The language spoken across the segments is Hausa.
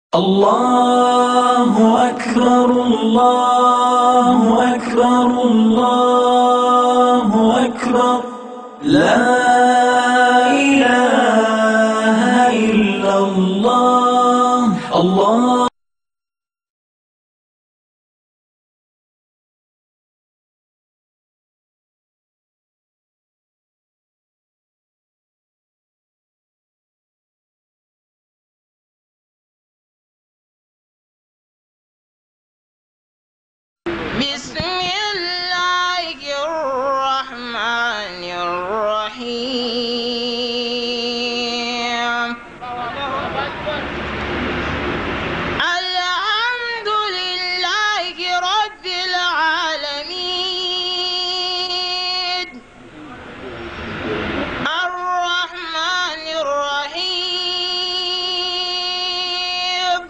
الله أكبر الله أكبر الله أكبر لا إله إلا الله الله بسم الله الرحمن الرحيم الحمد لله رب العالمين الرحمن الرحيم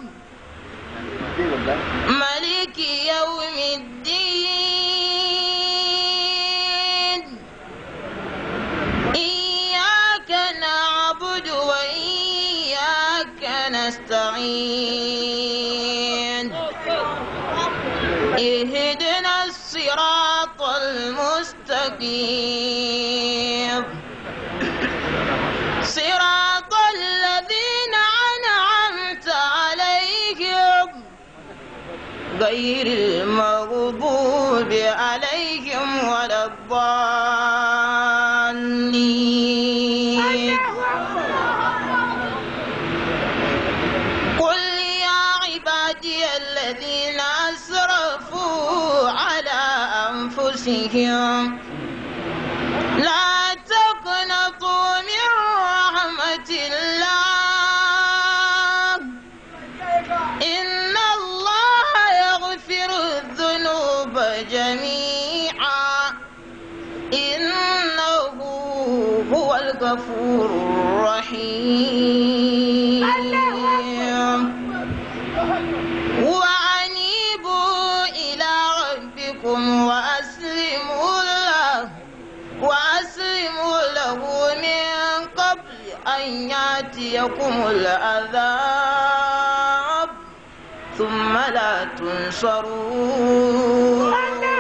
ملك يوم الدين إياك نعبد وإياك نستعين اهدنا الصراط المستقيم صراط الذين أنعمت عليهم غير المغضوب عليهم ولا الضالين قل يا عبادي الذين أسرفوا على أنفسهم لا تقنطوا من رحمة الله إن الله يغفر الذنوب جميعا إنه هو الغفور الرحيم وأنيبوا إلى ربكم وأسلموا له وأسلموا له من قبل أن يأتيكم العذاب ثم لا تنصرون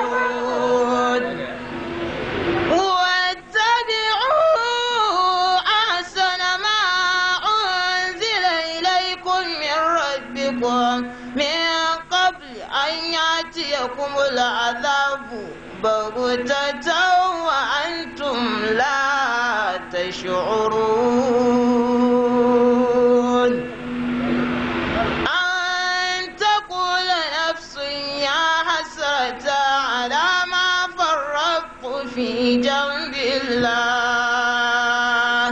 واتبعوا أحسن ما أنزل إليكم من ربكم من قبل أن يأتيكم العذاب بغتة وأنتم لا تشعرون أن تقول نفس يا حسرة على ما فرطت في جنب الله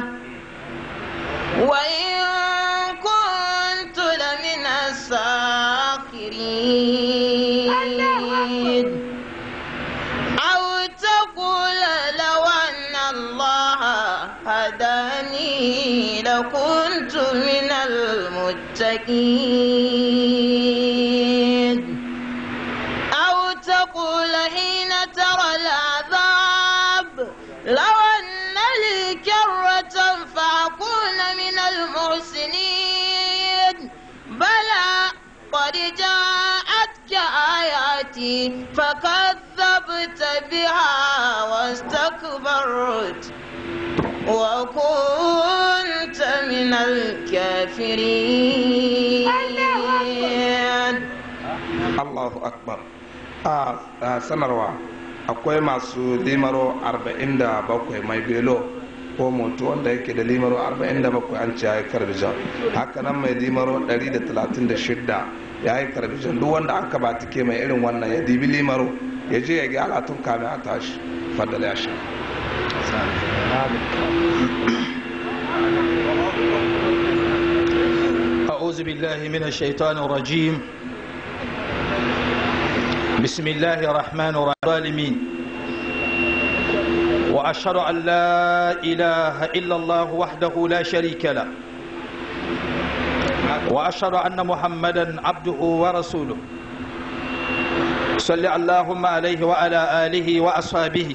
وإن كنت لمن الساخرين أو تقول لو أن الله هداني لكنت من المتقين أو تقول حين ترى العذاب لو أن لي كرة فأكون من المحسنين بلى قد جاءتك آياتي فكذبت بها واستكبرت وكنت من الكافرين Allahu Akbar a a sanarwa akwai masu limaro 47 mai belo ko moto wanda yake da limaro 47 an ce ya yi karbijan haka nan mai limaro 136 ya yi karbijan duk wanda aka ba take mai irin wannan ya dibi limaro ya je ya gyara tun kamin a tashi fadal ya sha أعوذ بالله من الشيطان الرجيم بسم الله الرحمن الرحيم وأشهد أن لا إله إلا الله وحده لا شريك له وأشهد أن محمدا عبده ورسوله صل اللهم عليه وعلى آله وأصحابه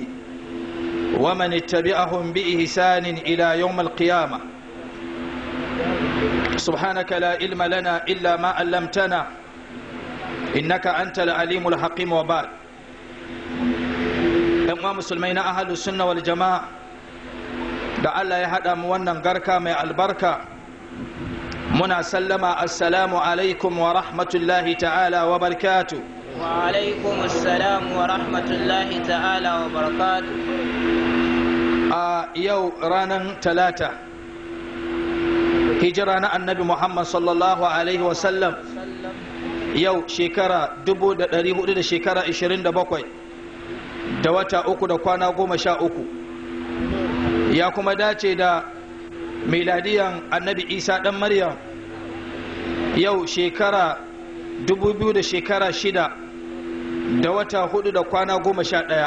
ومن اتبعهم بإحسان إلى يوم القيامة سبحانك لا علم لنا إلا ما علمتنا إنك أنت العليم الحكيم وبعد ‘yan musulmai na ahalus sunna wal jama'a da Allah ya haɗa mu wannan garka mai albarka muna sallama assalamu alaikum wa rahmatullahi ta'ala wa barkatu وعليكم السلام ورحمة الله تعالى وبركاته a yau ranar talata hijira na annabi muhammad sallallahu alaihi wasallam yau shekara 1400 da shekara 27 da wata uku da kwana goma sha uku ya kuma dace da miladiyan annabi isa dan maryam yau shekara 2000 da shekara shida da wata hudu da kwana goma sha ɗaya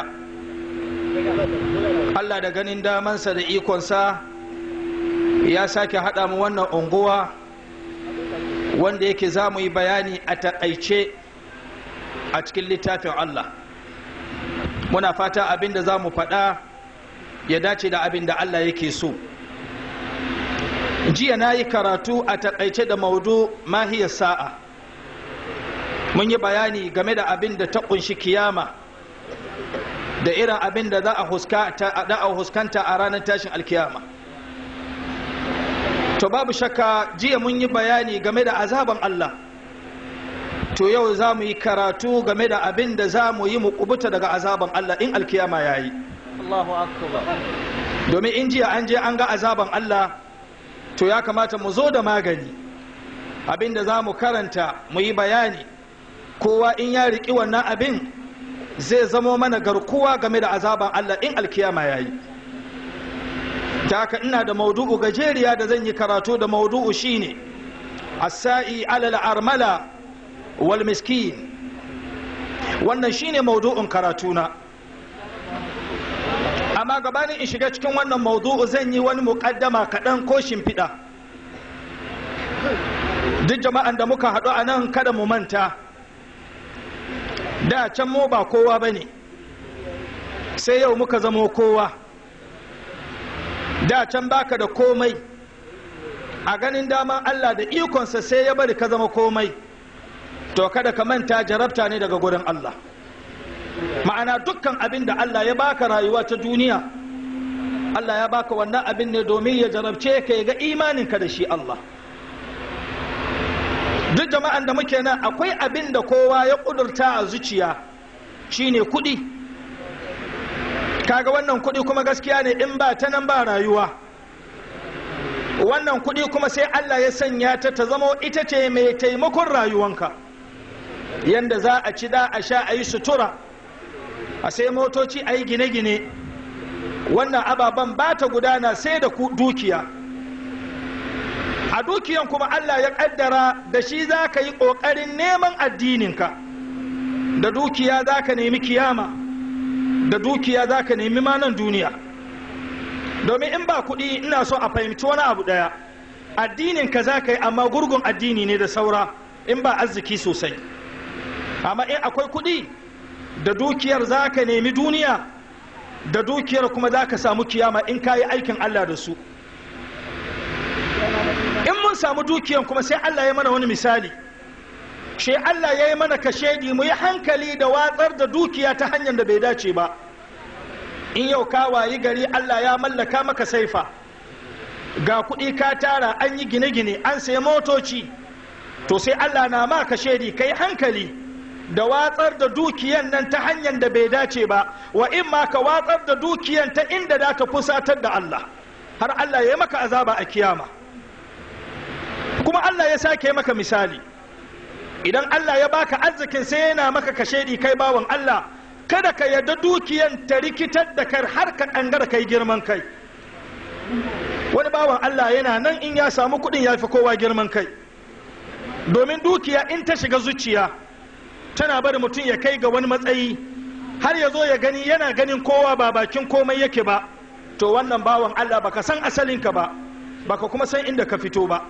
Allah da ganin damansa da ikonsa ya sake haɗa mu wannan unguwa wanda yake za mu yi bayani a taƙaice a cikin littafin Allah muna fata abin da za mu faɗa ya dace da abin da Allah yake so jiya na yi karatu a taƙaice da maudu mahiyar sa'a mun yi bayani game da abin da ta ƙunshi kiyama da irin abin da za a huskanta a ranar tashin alkiyama to babu shakka jiya mun yi bayani game da azaban Allah to yau za mu yi karatu game da abin da za mu yi mu kubuta daga azaban Allah in alkiyama ya yi Allahu akbar domin in jiya an je an ga azaban Allah to ya kamata mu zo da magani abin da za mu karanta mu yi bayani kowa in ya riƙi wannan abin zai zamo mana garkuwa game da azaban Allah in alkiyama ya yi ta haka ina da maudu'u gajeriya da zan yi karatu da maudu'u shine as-sa'i alal armala wal miskin wannan shine maudu'un karatuna amma gabanin in shiga cikin wannan maudu'u zan yi wani muƙaddama kaɗan ko shimfiɗa duk jama'an da muka haɗu a nan kada mu manta da can mu ba kowa ba ne sai yau muka zamo kowa da can baka da komai a ganin daman Allah da ikonsa sai ya bari ka zama komai to kada ka manta jarabta ne daga gurin Allah ma'ana dukkan abin da Allah ya baka rayuwa ta duniya Allah ya baka wannan abin ne domin ya jarabce ka ya ga imaninka da shi Allah duk jama'an da muke nan akwai abin da kowa ya kudurta a zuciya shine kudi kaga wannan kudi kuma gaskiya ne in ba ta nan ba rayuwa wannan kudi kuma sai Allah ya sanya ta ta zama ita ce mai taimakon rayuwanka yanda za a ci da a sha a yi sutura a sai motoci a yi gine-gine wannan ababen ba ta gudana sai da dukiya a dukiyan kuma Allah ya kaddara da shi za ka yi ƙoƙarin neman addininka da dukiya za ka nemi kiyama da dukiya za ka nemi manan duniya domin in ba kuɗi ina so a fahimci wani abu ɗaya addininka za ka yi amma gurgun addini ne da saura in ba arziki sosai amma in akwai kuɗi da dukiyar za ka nemi duniya da dukiyar kuma za ka samu kiyama in ka yi aikin Allah da su in mun samu dukiyan kuma sai Allah ya mana wani misali shi Allah ya yi mana kashedi mu yi hankali da watsar da dukiya ta hanyar da bai dace ba in yau ka wayi gari Allah ya mallaka maka saifa ga kuɗi ka tara an yi gine-gine an sai motoci to sai Allah na ma kashedi ka yi hankali da watsar da dukiyan nan ta hanyar da bai dace ba wa in ma ka watsar da dukiyan ta inda za ta fusatar da Allah har Allah ya yi maka azaba a kiyama kuma Allah ya sake maka misali idan Allah ya baka arzikin sai yana maka kashedi kai bawan Allah kada ka yarda dukiyan ta rikitar da kar har ka kangara kai girman kai wani bawan Allah yana nan in ya samu kuɗin ya fi kowa girman kai domin dukiya in ta shiga zuciya tana bari mutum ya kai ga wani matsayi har ya zo ya gani yana ganin kowa ba bakin komai yake ba to wannan bawan Allah baka san asalinka ba baka kuma san inda ka fito ba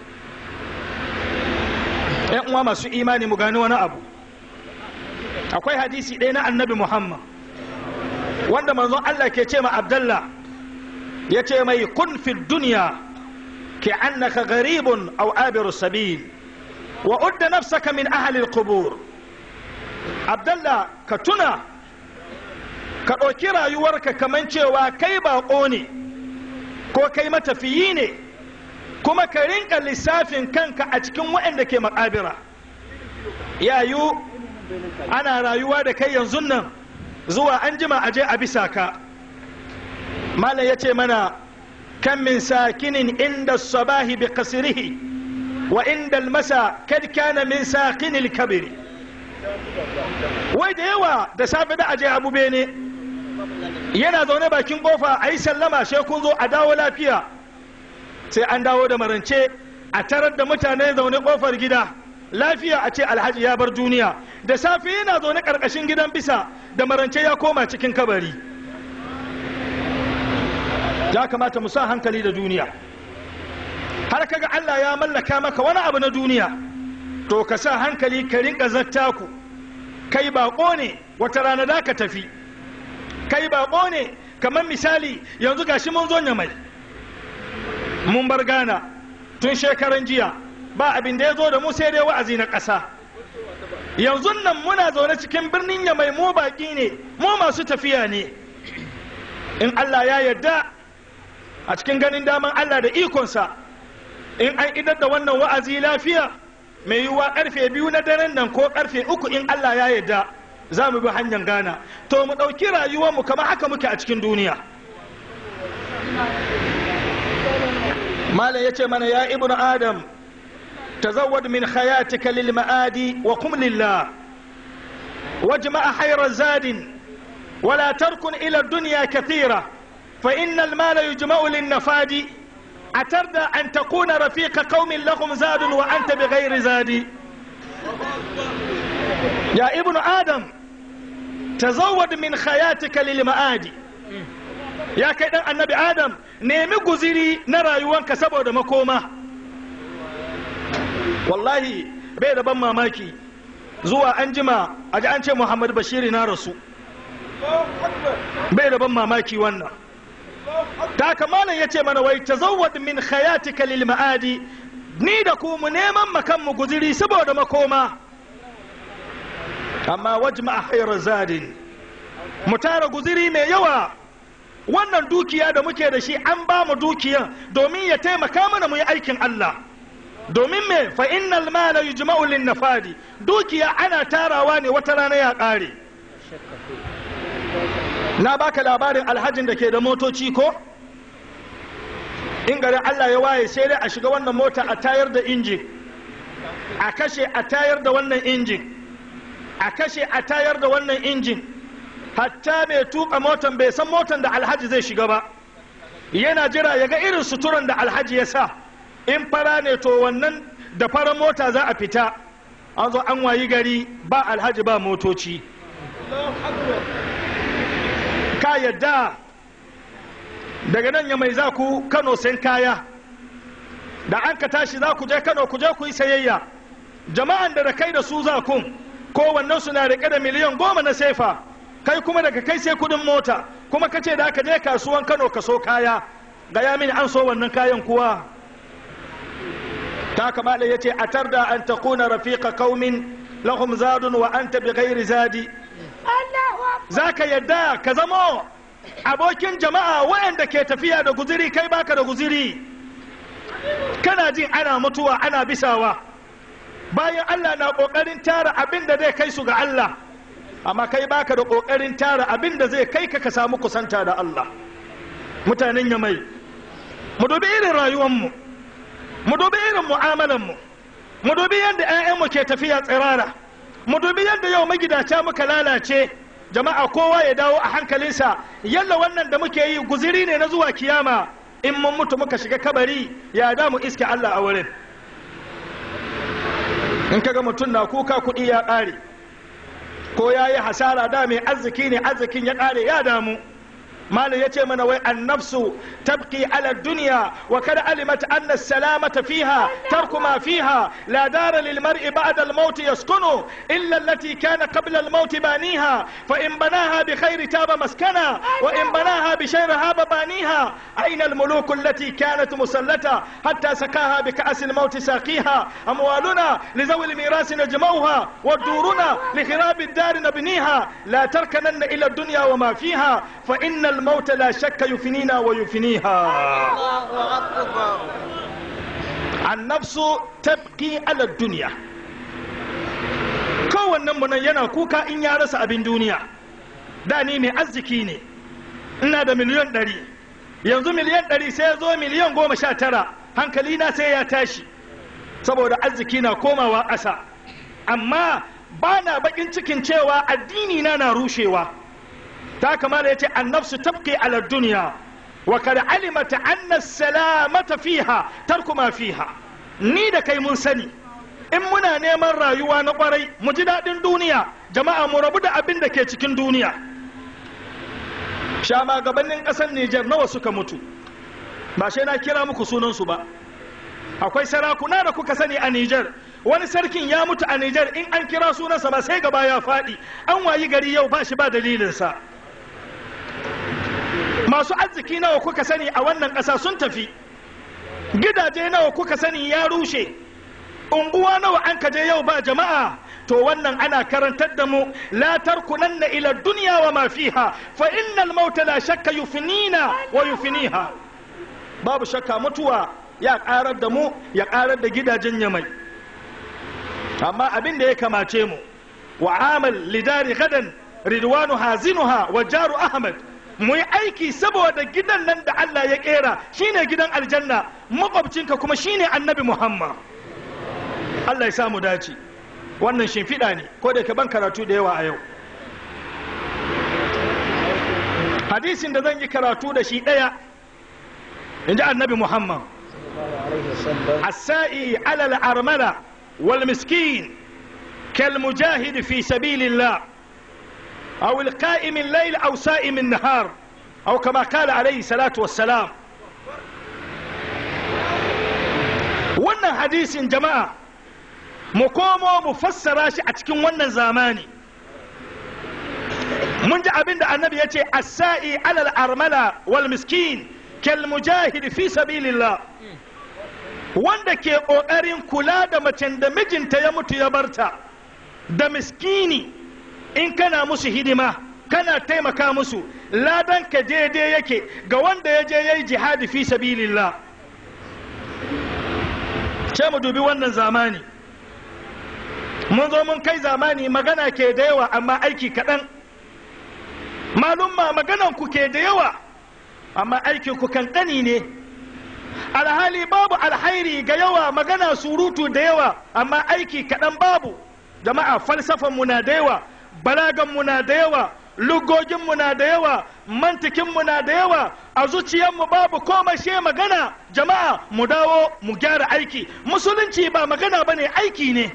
‘yan uwa masu imani mu gani wani abu akwai hadisi ɗaya na annabi muhammad wanda manzon Allah ke ce ma abdallah ya ce mai kun fi duniya كأنك غريب أو عابر السبيل وأد نفسك من أهل القبور عبد الله كتنا ka ɗauki rayuwarka kamar cewa kai baƙo ne ko kai matafiyi ne kuma ka rinka lissafin kanka a cikin waɗanda ke makabira yayu ana rayuwa da kai yanzu nan zuwa an jima aje a bisa ka malam ya ce mana kan min sakinin inda sabahi bi kasirihi wa inda almasa kad kana min sakinil kabiri wai da yawa da safe da aje abu bene yana zaune bakin kofa a yi sallama sai kun zo a dawo lafiya sai an dawo da marance a tarar da mutane zaune kofar gida lafiya a ce alhaji ya bar duniya da safe yana zaune karkashin gidan bisa da marance ya koma cikin kabari ya kamata mu sa hankali da duniya har kaga Allah ya mallaka maka wani abu na duniya to ka sa hankali ka rinka zattaku kai bako ne wata rana da ka tafi kai bako ne kamar misali yanzu gashi mun zo mai mun bar gana tun shekaran jiya ba abin da ya zo da mu sai dai wa'azi na ƙasa yanzu nan muna zaune cikin birnin yamai mu baƙi ne mu masu tafiya ne in Allah ya yarda a cikin ganin daman Allah da ikonsa in an idar da wannan wa'azi lafiya mai yiwuwa karfe biyu na daren nan ko karfe uku in Allah ya yarda za mu bi hanyar gana to mu ɗauki rayuwarmu kamar haka muke a cikin duniya malam ya ce mana ya ibnu adam tazawwad min hayatika lil ma'adi wa qum lillah wajma hayra zadin ولا تركن إلى الدنيا كثيرة فإن المال يجمع للنفاد أتردى أن تكون رفيق قوم لهم زاد وأنت بغير زاد يا ابن آدم تزود من خياتك للمآدي ya kai dan annabi adam nemi guziri na rayuwanka saboda makoma wallahi bai da ban mamaki zuwa an jima a ji an ce muhammad bashiri na rasu bai da ban mamaki wannan ta kamalan ya ce mana wai tazawwad min khayatika lil ma'adi ni da ku mu neman makan mu guziri saboda makoma amma wajma hayra zadin mu tara guziri mai yawa wannan dukiya da muke da shi an ba mu dukiyan domin ya taimaka mana mu yi aikin Allah domin me fa innal mala yujma'u lin nafadi dukiya ana tarawa ne wata rana ya ƙare na baka labarin alhajin da ke da motoci ko in garin Allah ya waye sai dai a shiga wannan mota a tayar da injin a kashe a tayar da wannan injin a kashe a tayar da wannan injin hatta mai tuka motan bai san motan da alhaji zai shiga ba yana jira ya ga irin suturan da alhaji ya sa in fara ne to wannan da farar mota za a fita an zo an wayi gari ba alhaji ba motoci ka yadda daga nan ya mai za ku kano sayan kaya da an ka tashi za ku je kano ku je ku yi sayayya jama'an da da kai da su za kun kowannen su na rike da miliyan goma na sefa kai kuma daga kai sai kudin mota kuma ka ce da aka je kasuwan kano ka so kaya gaya mini an so wannan kayan kuwa ta kamala ya ce a tarda an ta kuna rafiqa kaumin lahum zadun wa anta bi ghairi zadi za ka yadda ka zamo abokin jama'a waɗanda ke tafiya da guziri kai baka da guziri kana jin ana mutuwa ana bisawa bayan Allah na ƙoƙarin tara abin da zai kai su ga Allah amma kai baka da ƙoƙarin tara abin da zai kai ka ka samu kusanta da Allah mutanen yamai mu dubi irin rayuwanmu mu dubi irin mu'amalanmu mu dubi yadda 'ya'yanmu ke tafiya tsirara mu dubi yadda yau magidaca muka lalace jama'a kowa ya dawo a hankalinsa yalla wannan da muke yi guziri ne na zuwa kiyama in mun mutu muka shiga kabari ya da mu iske Allah a wurin in kaga mutum na kuka kuɗi ya ƙare ko ya yi hasara da mai arziki ne arzikin ya ƙare ya damu malam ya ce mana wai annafsu tabqi ala dunya wa kada alimat anna salamata fiha tarku ma fiha la dara lil mar'i ba'da al maut yaskunu illa allati kana qabla al maut baniha fa in banaha bi khairi taba maskana wa in banaha bi sharri haba baniha aina al muluk allati kanat musallata hatta sakaha bi ka'as al maut saqiha amwaluna li zawi al miras najmauha wa duruna li khirab ad dar nabniha la tarkananna ila الدنيا وما فيها فإن الموت لا شك يفنينا ويفنيها الله أكبر النفس تبقي على الدنيا kowannen mu nan yana kuka in ya rasa abin duniya da ni mai arziki ne ina da miliyan ɗari yanzu miliyan ɗari sai ya zo miliyan goma sha tara hankali na sai ya tashi saboda arziki na komawa ƙasa amma ba na baƙin cikin cewa addini na na rushewa ta kamala ya ce annafsu tabqi ala duniya wa kad alimata anna salamata fiha tarku ma fiha ni da kai mun sani in muna neman rayuwa na kwarai mu ji daɗin duniya jama'a mu rabu da abin da ke cikin duniya shama gabanin ƙasar Nijar nawa suka mutu ba sai na kira muku sunansu ba akwai sarakuna da kuka sani a Nijar wani sarkin ya mutu a Nijar in an kira sunansa ba sai gaba ya faɗi an wayi gari yau ba shi ba dalilinsa masu arziki nawa kuka sani a wannan ƙasa sun tafi gidaje nawa kuka sani ya rushe unguwa nawa an kaje yau ba jama'a to wannan ana karantar da mu la tarkunanna ila dunya wa ma fiha fa innal mauta la shakka yufnina wa yufniha babu shakka mutuwa ya karar da mu ya karar da gidajen yamai amma abin da ya kamace mu wa amal lidari gadan ridwanu hazinuha wa jaru ahmad mu yi aiki saboda gidan nan da Allah ya kera shine gidan aljanna makwabcinka kuma shine annabi Muhammad Allah ya samu dace wannan shimfiɗa ne ko da ka ban karatu da yawa a yau hadisin da zan yi karatu da shi ɗaya in ji annabi Muhammad السائي على الأرملة والمسكين كالمجاهد في سبيل الله أو القائم الليل أو سائم النهار أو كما قال عليه الصلاة والسلام wannan hadisin jama'a mu komo mu fassara shi a cikin wannan zamani mun ji abin da annabi ya ce as-sa'i alal armala wal miskin kal mujahid fi sabilillah wanda ke ƙoƙarin kula da macen da mijinta ya mutu ya barta da miskini in kana musu hidima kana taimaka musu ladan ka daidai yake ga wanda ya je ya yi jihadi fi sabilillah ce mu dubi wannan zamani mun zo mun kai zamani magana ke da yawa amma aiki kaɗan malumma maganan ku ke da yawa amma aikin ku kankani ne alhali babu alhairi ga yawa magana surutu da yawa amma aiki kaɗan babu jama'a falsafan mu na da yawa balagan mu na da yawa lugogin mu na da yawa mantikin mu na da yawa a zuciyar mu babu komai she magana jama'a mu dawo mu gyara aiki musulunci ba magana bane aiki ne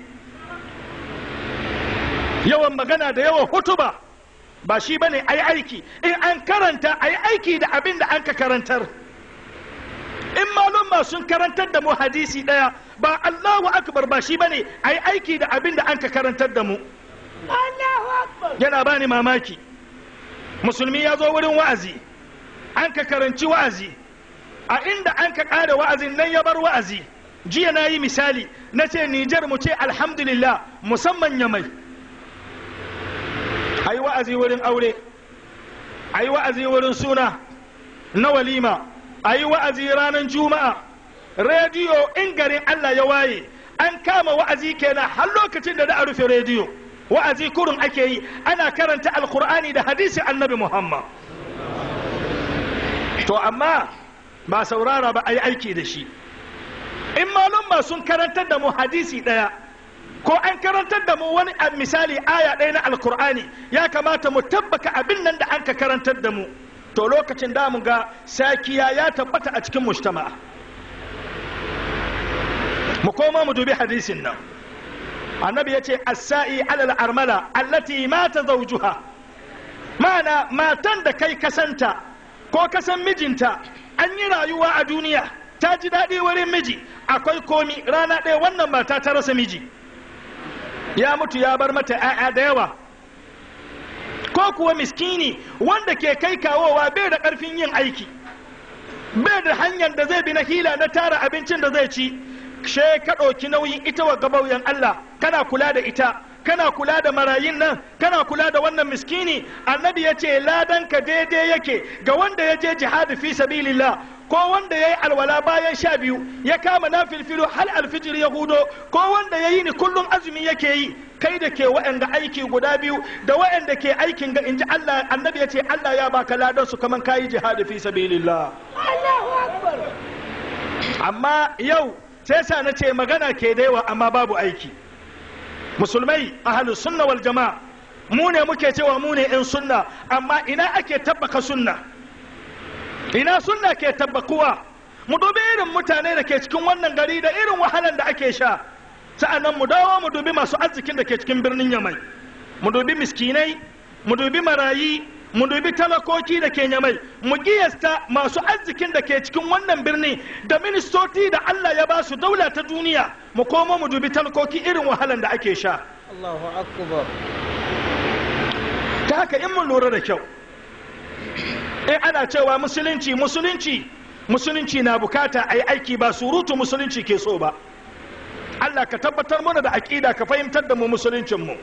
yawan magana da yawan hutuba ba shi bane ai aiki in an karanta ai aiki da abin da an ka karantar in malumma sun karantar da mu hadisi daya ba Allahu akbar ba shi bane ai aiki da abin da an ka karantar da mu yana bani mamaki musulmi ya zo wurin wa'azi an ka karanci wa'azi a inda an ka ƙara wa'azin nan ya bar wa'azi jiya na yi misali na ce nijar mu ce alhamdulillah musamman ya mai a yi wa'azi wurin aure a yi wa'azi wurin suna na walima a yi wa'azi ranar juma'a rediyo in garin allah ya waye an kama wa'azi kenan har lokacin da da a rufe rediyo wa'azi kurun ake yi ana karanta alkur'ani da hadisi annabi muhammad to amma ba saurara ba a yi aiki da shi in malum sun karantar da mu hadisi ɗaya ko an karantar da mu wani misali aya ɗaya na alkur'ani ya kamata mu tabbaka abin nan da an ka karantar da mu to lokacin da mu ga sakiya ya tabbata a cikin mujtama'a mu koma mu dubi hadisin nan annabi ya ce as-sa'i alal armala allati mata zawjuha ma'ana matan da kai kasanta ko ka san mijinta an yi rayuwa a duniya ta ji daɗi wurin miji akwai komi rana ɗaya wannan mata ta rasa miji ya mutu ya bar mata 'ya'ya da yawa ko kuwa miskini wanda ke kai kawowa bai da ƙarfin yin aiki bai da hanyar da zai bi na hila na tara abincin da zai ci she ka ɗauki nauyin ita wa gabauyan Allah kana kula da ita kana kula da marayin nan kana kula da wannan miskini annabi ya ce ladanka daidai yake ga wanda ya je jihadi fi sabilillah ko wanda ya yi alwala bayan sha biyu ya kama na filfilo hal alfijir ya hudo ko wanda ya yi ni kullum azumi yake yi kai da ke wa'anda aiki guda biyu da wa'anda ke aikin ga inji Allah annabi ya ce Allah ya baka ladan su kaman kayi jihadi fi sabilillah amma yau sai sa na ce magana ke da yawa amma babu aiki musulmai ahlus sunna wal jama'a mu ne muke cewa mu ne in sunna amma ina ake tabbaka sunna ina sunna ke tabbakuwa mu dubi irin mutane da ke cikin wannan gari da irin wahalan da ake sha sa'annan mu dawo mu dubi masu arzikin da ke cikin birnin yamai mu dubi miskinai mu dubi marayi mu dubi talakoki da ke nyamai mu giyasta masu arzikin da ke cikin wannan birni da ministoci da Allah ya ba su daula ta duniya mu komo mu dubi talakoki irin wahalan da ake sha Allahu akbar ta haka in mun lura da kyau in ana cewa musulunci musulunci musulunci na bukata a yi aiki ba surutu musulunci ke so ba Allah ka tabbatar mana da aƙida ka fahimtar da mu musuluncinmu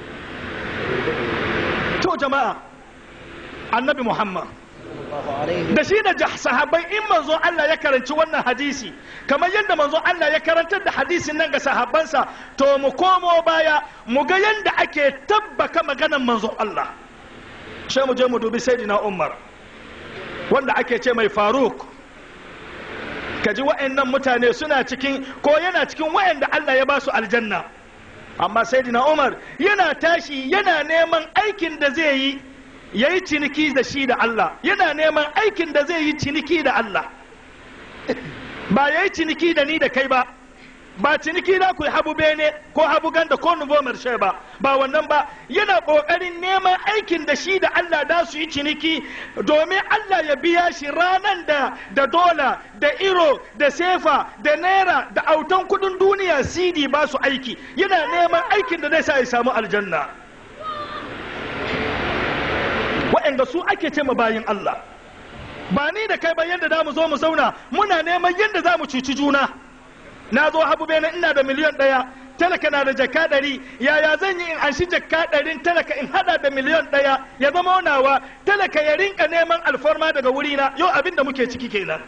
to jama'a annabi muhammad Allahu alaihi da shi da jah- sahabbai in manzo Allah ya karanci wannan hadisi kamar yadda manzo Allah ya karantar da hadisin nan ga sahabbansa to mu komo baya mu ga yadda ake tabbaka maganan manzo Allah sai mu je mu dubi sayyidina Umar wanda ake ce mai Faruk kaji wa'annan mutane suna cikin ko yana cikin wa'anda Allah ya ba su aljanna amma sayyidina Umar yana tashi yana neman aikin da zai yi ya yi ciniki da shi da Allah yana neman aikin da zai yi ciniki da Allah ba ya yi ciniki da ni da kai ba ba ciniki da ku yi habu bene ko habu ganda ko nubo marshe ba ba wannan ba yana ƙoƙarin neman aikin da shi da Allah da su yi ciniki domin Allah ya biya shi ranan da da dola da iro da sefa da naira da autan kudin duniya sidi ba su aiki yana neman aikin da zai sa ya samu aljanna waɗanda su ake ce ma bayin Allah ba ni da kai ba yadda za mu zo mu zauna muna neman yadda za mu cuci juna na zo habu bene ina da miliyan ɗaya talaka na da jaka ɗari yaya zan yi in anshi jaka ɗarin talaka in hada da miliyan ɗaya ya zama nawa talaka ya rinka neman alfarma daga wurina yau abin da muke ciki kenan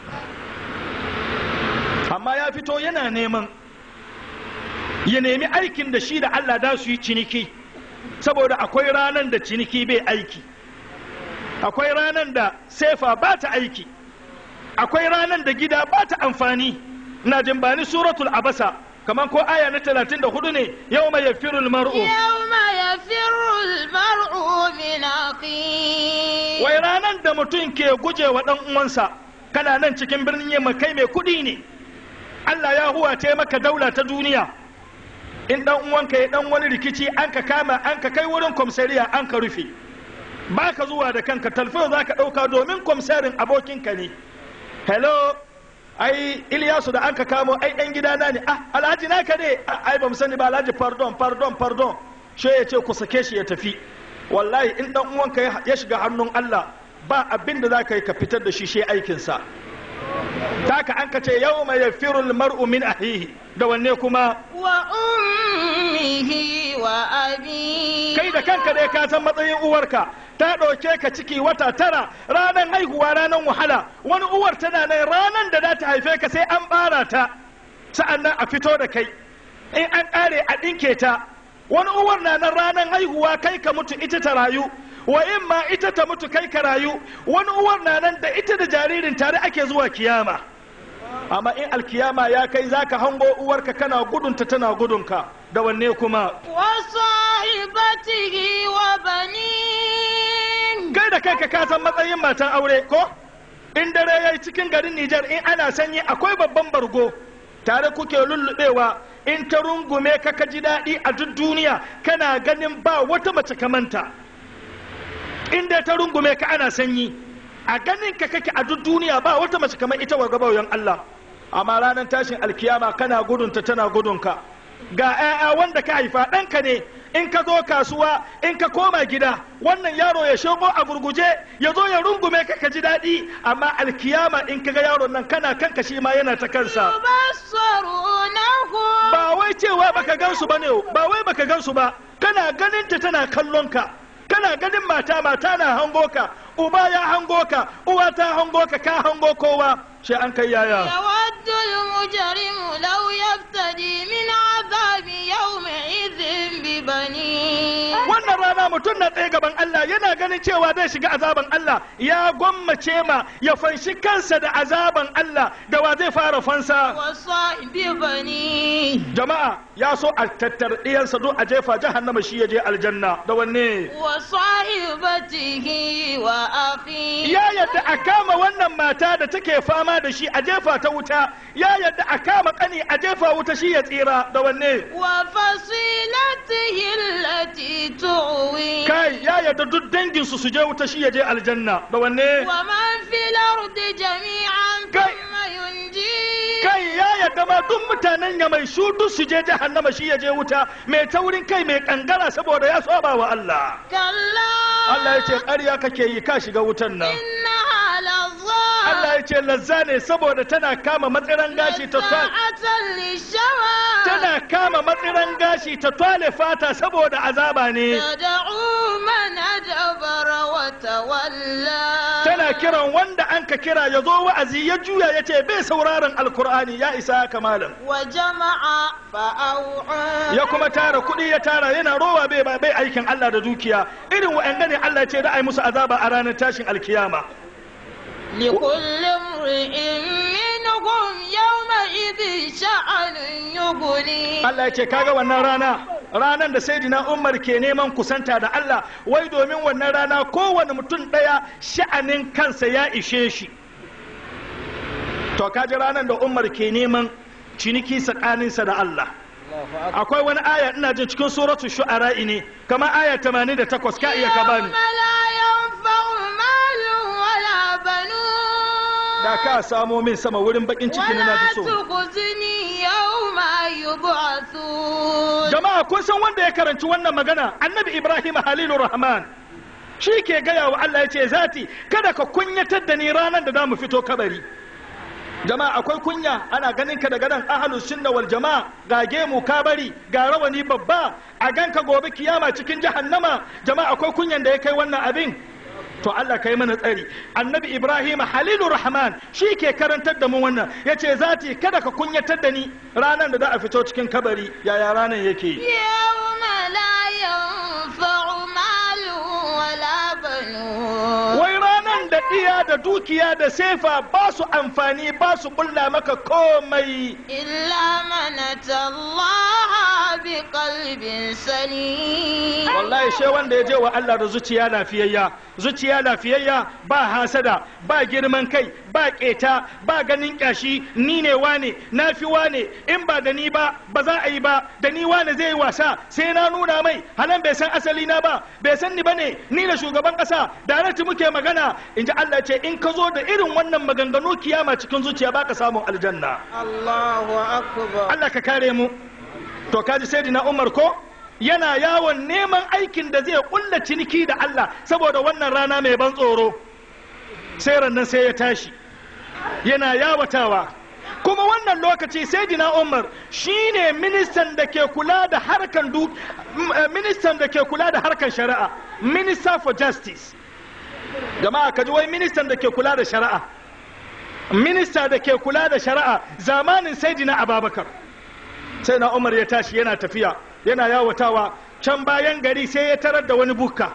amma ya fito yana neman ya nemi aikin da shi da Allah da su yi ciniki saboda akwai ranar da ciniki bai aiki akwai ranar da sefa ba ta aiki akwai ranar da gida ba ta amfani na jin bani suratul abasa kamar ko aya na 34 ne yau mai yafirul mar'u يوم يفر المرء من أخيه wai ranar da mutum ke guje wa ɗan uwansa kana nan cikin birnin yamma kai mai kuɗi ne Allah ya huwace maka daula ta duniya in ɗan uwanka ya ɗan wani rikici an ka kama an ka kai wurin kwamsariya an ka rufe ba ka zuwa da kanka talfin za ka ɗauka domin kwamsarin abokinka ne hello ai Ilyasu da an ka kamo ai ɗan gidana ne ah alhaji naka ne "Ah, ai ba mu sani ba alhaji pardon pardon pardon she ya ce ku sake shi ya tafi wallahi in ɗan uwanka ya- ya shiga hannun Allah ba abin da za ka yi ka fitar da shi shi aikinsa taka an ka ce yau mai yafirul mar'u min ahihi da wanne kuma وأمه وأبيه kai da kanka dai ka san matsayin uwarka ta ɗauke ka ciki wata tara ranar haihuwa ranar wahala wani uwar tana nan ranar da za ta haife ka sai an ɓara ta sa'an nan a fito da kai in an ƙare a ɗinke ta wani uwar na nan ranar haihuwa kai ka mutu ita ta rayu wa in ma ita ta mutu kai ka rayu wani uwar na nan da ita da jaririn tare ake zuwa kiyama amma in alkiyama ya kai zaka hango uwarka kana gudunta tana gudunka da wanne kuma وصاحبته وبنيه kai da kanka ka san matsayin matan aure ko in dare yayi cikin garin Nijar in ana sanyi akwai babban bargo tare kuke lullubewa in ta rungume ka ka ji daɗi a duk duniya kana ganin ba wata mace kamanta in dai ta rungume ka ana sanyi a ganin ka kake a duk duniya ba wata mace kamar ita wa gabayan Allah amma ranar tashin alkiyama kana gudunta tana gudunka ga 'ya'ya wanda ka haifa ɗanka ne in ka zo kasuwa in ka koma gida wannan yaro ya shigo a gurguje ya zo ya rungume ka ka ji daɗi amma alkiyama in ka ga yaron nan kana kanka shi ma yana ta kansa يبصرونهم ba wai cewa baka gansu ba ne ba wai baka gansu ba kana ganin ta tana kallon ka kana ganin mata mata na hango ka uba ya hango ka uwa ta hango ka ka hango kowa sai an kai yaya يود المجرم لو يفتدي من عذاب يومئذ ببنيه wannan rana mutum na tsaye gaban Allah yana ganin cewa zai shiga azaban Allah ya gwammace ma ya fanshi kansa da azaban Allah da wa zai fara fansa وصاحب بنيه jama'a ya so a tattar ɗiyansa duk a jefa jahannama shi ya je aljanna da wanne وصاحبته وأخيه ya yadda a kama wannan mata da take fama da shi a jefa ta wuta ya yadda a kama kani a jefa wuta shi ya tsira da wanne وفصيلته التي تؤويه kai ya yadda duk danginsu su je wuta shi ya je aljanna da wanne ومن في الأرض جميعا كي- ثم ينجيه kai ya yadda ma duk mutanen ya mai shudu su je jahannama shi ya je wuta mai taurin kai mai kangara saboda ya saba wa Allah كلا Allah ya ce ƙarya kake yi ka shiga wutan nan إنها لظى Allah ya ce lazza ne saboda tana kama matsiran gashi ta twale نزاعة للشوى tana kama matsiran gashi ta twale fata saboda azaba ne تدعو من أدبر وتولى tana kiran wanda an ka kira ya zo wa'azi ya juya ya ce bai sauraron alkur'ani ya isa haka malam وجمع فأوعى ya kuma tara kuɗi ya tara yana rowa bai bai aikin Allah da dukiya irin wa'anda ne Allah ya ce da ai musu azaba a ranar tashin alkiyama لكل امرئ منهم يومئذ شأن يغنيه Allah ya ce kaga wannan rana ranan da sayyidina Umar ke neman kusanta da Allah wai domin wannan rana kowane mutum ɗaya sha'anin kansa ya ishe shi to kaji ranan da Umar ke neman ciniki tsakaninsa da Allah akwai wani aya ina jin cikin suratu shu'ara ne kamar aya 88 ka iya ka bani يوم لا ينفع مال ولا بنون da ka samo min sama wurin bakin ciki na ولا fi so تخزني يوم يبعثون jama'a kun san wanda ya karanci wannan magana annabi ibrahim halilu rahman shi ke gaya wa allah ya ce zati kada ka kunyatar da ni ranar da za mu fito kabari jama'a akwai kunya ana ganin ka daga nan ahlus sunna wal jama'a ga gemu ka bari ga rawani babba a ganka gobe kiyama cikin jahannama jama'a akwai kunyan da ya kai wannan abin to Allah kai mana tsari annabi ibrahim halilu rahman shi ke karantar da mu wannan yace zati kada ka kunyatar da ni ranar da za a fito cikin kabari yaya ranar yake يوم لا ينفع مال ولا بنون wai ranar da iya da dukiya da sefa ba su amfani ba su kulla maka komai إلا من أتى الله بقلب سليم wallahi she wanda ya je wa Allah da zuciya lafiyayya zuciya lafiyayya ba hasada ba girman kai ba keta ba ganin kyashi ni ne wane na fi wane in ba da ni ba ba za a yi ba da ni wane zai yi wasa sai na nuna mai halan bai san asali na ba bai san ni bane ni da shugaban kasa da muke magana in ji Allah ce in ka zo da irin wannan maganganu kiyama cikin zuciya baka samun aljanna الله أكبر Allah ka kare mu to kaji sai na Umar ko yana yawon neman aikin da zai kulla ciniki da Allah saboda wannan rana mai ban tsoro sai rannan sai ya tashi yana yawatawa kuma wannan lokaci sai dina Umar shine ministan da ke kula da harkan du m- eh, ministan da ke kula da harkan shari'a minister for justice jama'a kaji wai ministan da ke kula da shari'a minista da ke kula da shari'a zamanin saidina ababakar sai na umar ya tashi yana tafiya yana yawatawa can bayan gari sai ya tarar da wani bukka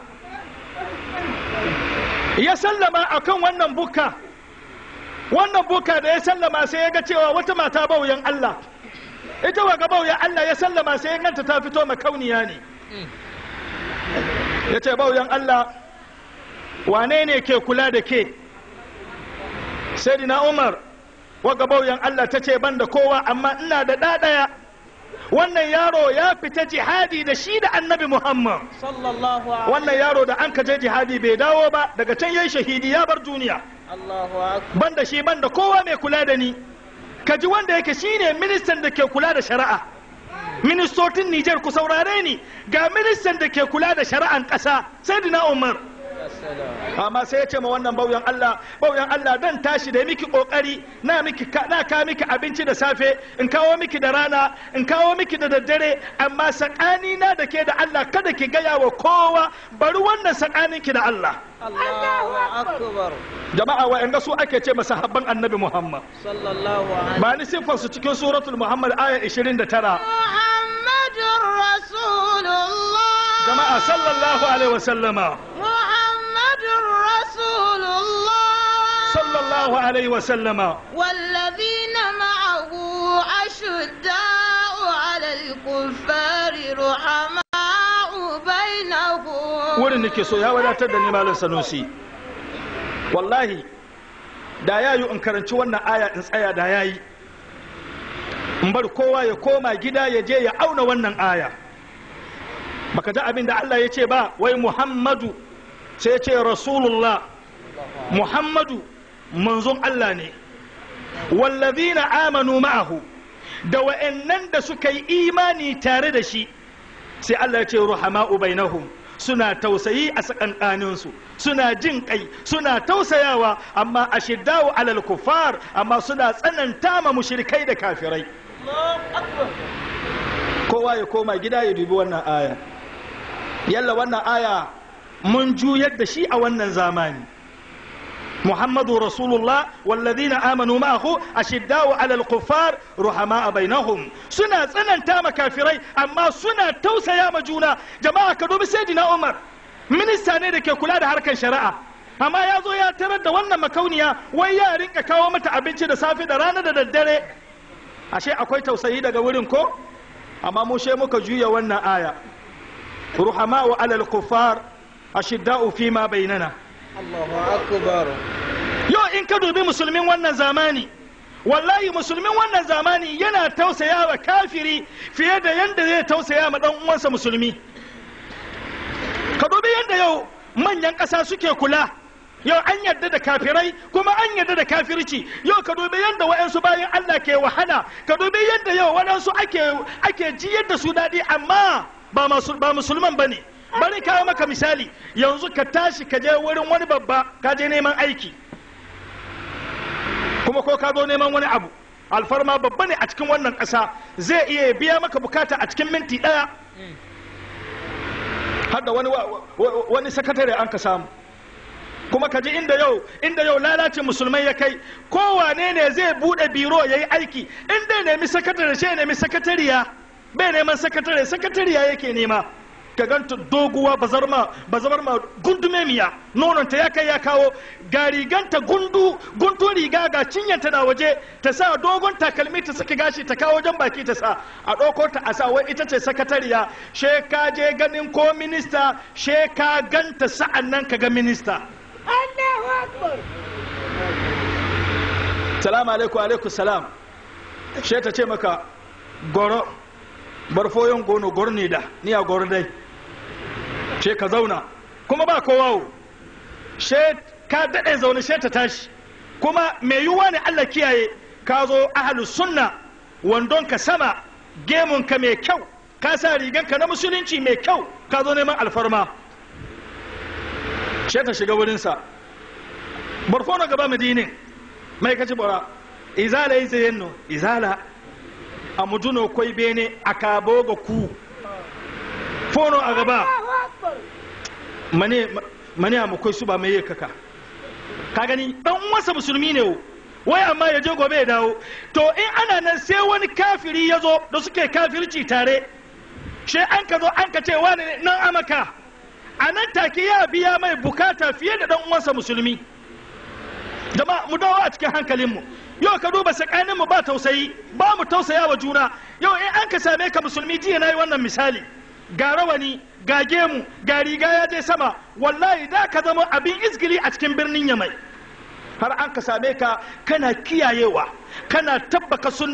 ya sallama akan wannan bukka wannan bukka da ya sallama sai ya ga cewa wata mata bauyan Allah ita waga bauyan Allah ya sallama sai ya ganta ta fito makauniya ne ya ce bauyan Allah wane ne ke kula da ke sai umar waga bauyan Allah ta ce ban da kowa amma ina da ɗaɗaya wannan yaro ya fita jihadi da shi da annabi muhammad sallallahu alaihi wannan yaro da an ka je jihadi bai dawo ba daga can yayi shahidi ya bar duniya Allahu akbar banda shi banda kowa mai kula da ni kaji wanda yake shine ministan da ke kula da shari'a ministocin Nijar ku saurare ni ga ministan da ke kula da shari'an ƙasa Sayyidina Umar assalam amma sai ya ce ma wannan bauyan Allah bauyan Allah dan tashi da miki kokari na miki ka- na ka miki abinci da safe in kawo miki da rana in kawo miki da daddare amma sakani na da ke da Allah kada ki gaya wa kowa bari wannan sakanin ki da Allah Allahu akbar jama'a wa'anda su ake ce masa habban annabi Muhammad sallallahu alaihi ba ni siffar su cikin suratul Muhammad aya 29 محمد رسول الله jama'a sallallahu alaihi wa sallama محمد رسول الله sallallahu alaihi wa sallama والذين معه أشداء على الكفار رحماء بينهم wurin nake so ya wadatar da ni malam sanusi wallahi da ya yi in karanci wannan aya in tsaya da ya yi in bar kowa ya koma gida ya je ya auna wannan aya baka ji abin da Allah ya ce ba wai Muhammadu sai ya ce Rasulullah Muhammadu manzon Allah ne wallazina amanu ma'ahu da wa'annan da suka yi imani tare da shi sai Allah ya ce ruhama'u bainahum suna tausayi a tsakankaninsu suna jin kai suna tausayawa amma a shiddawo alal kufar amma suna tsananta ma mushrikai da kafirai kowa ya koma gida ya dubi wannan aya yalla wannan aya mun juyar da shi a wannan zamani محمد رسول الله والذين آمنوا معه أشداء على الكفار رحماء بينهم سنة سنة تام كافرين أما سنة توسى يا مجونا جماعة كدوب سيدنا عمر من السنة دي كلا ده حركة شرعة amma ya zo ya tarar da wannan makauniya wai ya rinka kawo mata abinci da safe da rana da daddare ashe akwai tausayi daga wurin ko amma mu she muka juya wannan aya ruhama'u alal kuffar ashidda'u fi ma bainana Allahu akbar yau in ka dubi musulmin wannan zamani wallahi musulmin wannan zamani yana tausaya wa kafiri fiye da yadda zai tausaya ma dan uwansa musulmi ka dubi yadda yau manyan ƙasa suke kula yau an yarda da kafirai kuma an yarda da kafirci yau ka dubi yadda wa'yansu bayan Allah ke wahala ka dubi yadda yau waɗansu ake ake jiyar da su daɗi amma ba masu- ba musulman ba ne bari kawo maka misali yanzu ka tashi ka je wurin wani babba ka je neman aiki kuma ko ka zo neman wani abu alfarma babba ne a cikin wannan ƙasa zai iya biya maka bukata a cikin minti ɗaya har da wani, wa- wa- wani sakatare an ka samu kuma ka ji inda yau inda yau lalacin musulmai ya kai kowane ne zai bude biro ya yi aiki in dai nemi sakatare sai ya nemi sakatariya bai neman sakatare sakatariya yake nema ka ganta doguwa bazarma bazarma gundume miya nononta ya kai ya kawo ga riganta gundu guntu riga ga cinyanta na waje ta sa dogon takalmi ta saki gashi ta kawo jan baki ta sa a ɗauko ta a sa wai ita ce sakatariya she ka je ganin ko minista she ka ganta sa'an nan ka ga minista salamu alaikum alaikum salam she ta ce maka goro barfoyon gono gor ne da ni a gor dai she ka zauna kuma ba kowa wo. she ka daɗe zaune she ta tashi kuma mai yiwuwa ne Allah kiyaye ka zo ahalu sunna wandon ka sama gemun ka mai kyau ka sa rigan ka na musulunci mai kyau ka zo neman alfarma she ta shiga wurinsa barfono gaba madinin mai kaci bora izala yi tsayen no izala a mutuno kwai bene a kabo ga ku fono a gaba mane mane a makwai su ba mai kaka ka gani dan wasa musulmi ne wo. wai amma ya je gobe ya dawo to in ana nan sai wani kafiri ya zo da suke kafirci tare she an ka zo an ka ce wani ne nan amaka a nan take ya biya mai bukata fiye da dan uwansa musulmi jama'a mu dawo a cikin hankalinmu yau ka duba tsakaninmu ba tausayi ba mu tausaya wa juna yau in an ka same ka musulmi jiya na yi wannan misali ga rawani ga gemu ga riga ya je sama wallahi da ka zama abin izgili a cikin birnin yamai har an ka same ka kana kiyayewa kana tabbaka sunna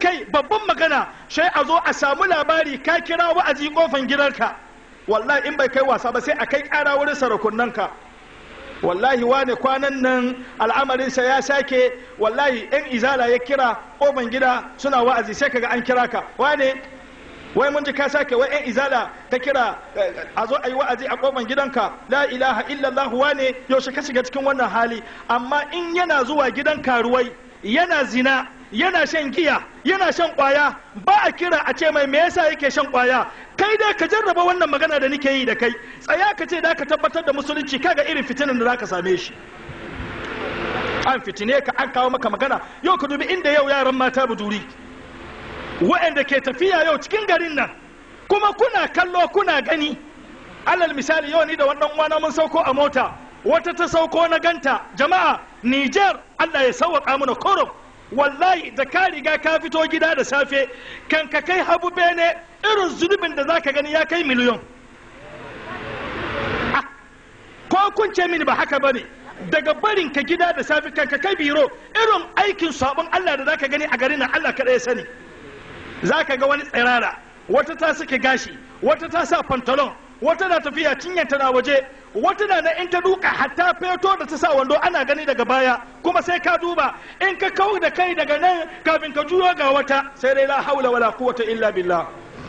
kai babban magana sai a zo a samu labari ka kira wa'azi kofan gidanka wallahi in bai kai wasa ba sai a kai kara wurin sarakunanka wallahi wane kwanan nan al'amarinsa ya sake wallahi yan izala ya kira kofan gida suna wa'azi sai kaga an kira ka wane wai mun ji ka sake wai yan izala ka kira eh, a zo a yi wa'azi a kofan gidanka la ilaha illallah wane yaushe ka shiga cikin wannan hali amma in yana zuwa gidan karuwai yana zina yana shan giya yana shan kwaya ba a kira a ce mai me yasa yake shan kwaya kai dai ka jarraba wannan magana da nake yi da kai tsaya ka ce da ka tabbatar da musulunci kaga irin fitinin da zaka same shi an fitine ka an kawo maka magana yau ka dubi inda yau yaran mata buduri waɗanda ke tafiya yau cikin garin nan kuma kuna kallo kuna gani alal misali yau ni da wannan wana mun sauko a mota wata ta sauko na ganta jama'a Niger Allah ya sauwaka mana korom wallahi da ka riga ka fito gida da safe kan ka kai habu bene irin zunubin da zaka gani ya kai miliyon Ah, ko kun ce mini ba haka bane daga barin ka gida da safe kan ka kai biro irin aikin sabon Allah da zaka gani a garin nan Allah kada ya sani zaka ga wani tsirara wata ta sake gashi wata ta sa pantalon wata na tafiya cinyanta na waje wata na na in ta duka hatta feto da ta sa wando ana gani daga baya kuma sai ka duba in ka kau da kai daga nan kafin ka juyo ga wata sai dai la haula wala quwwata illa billah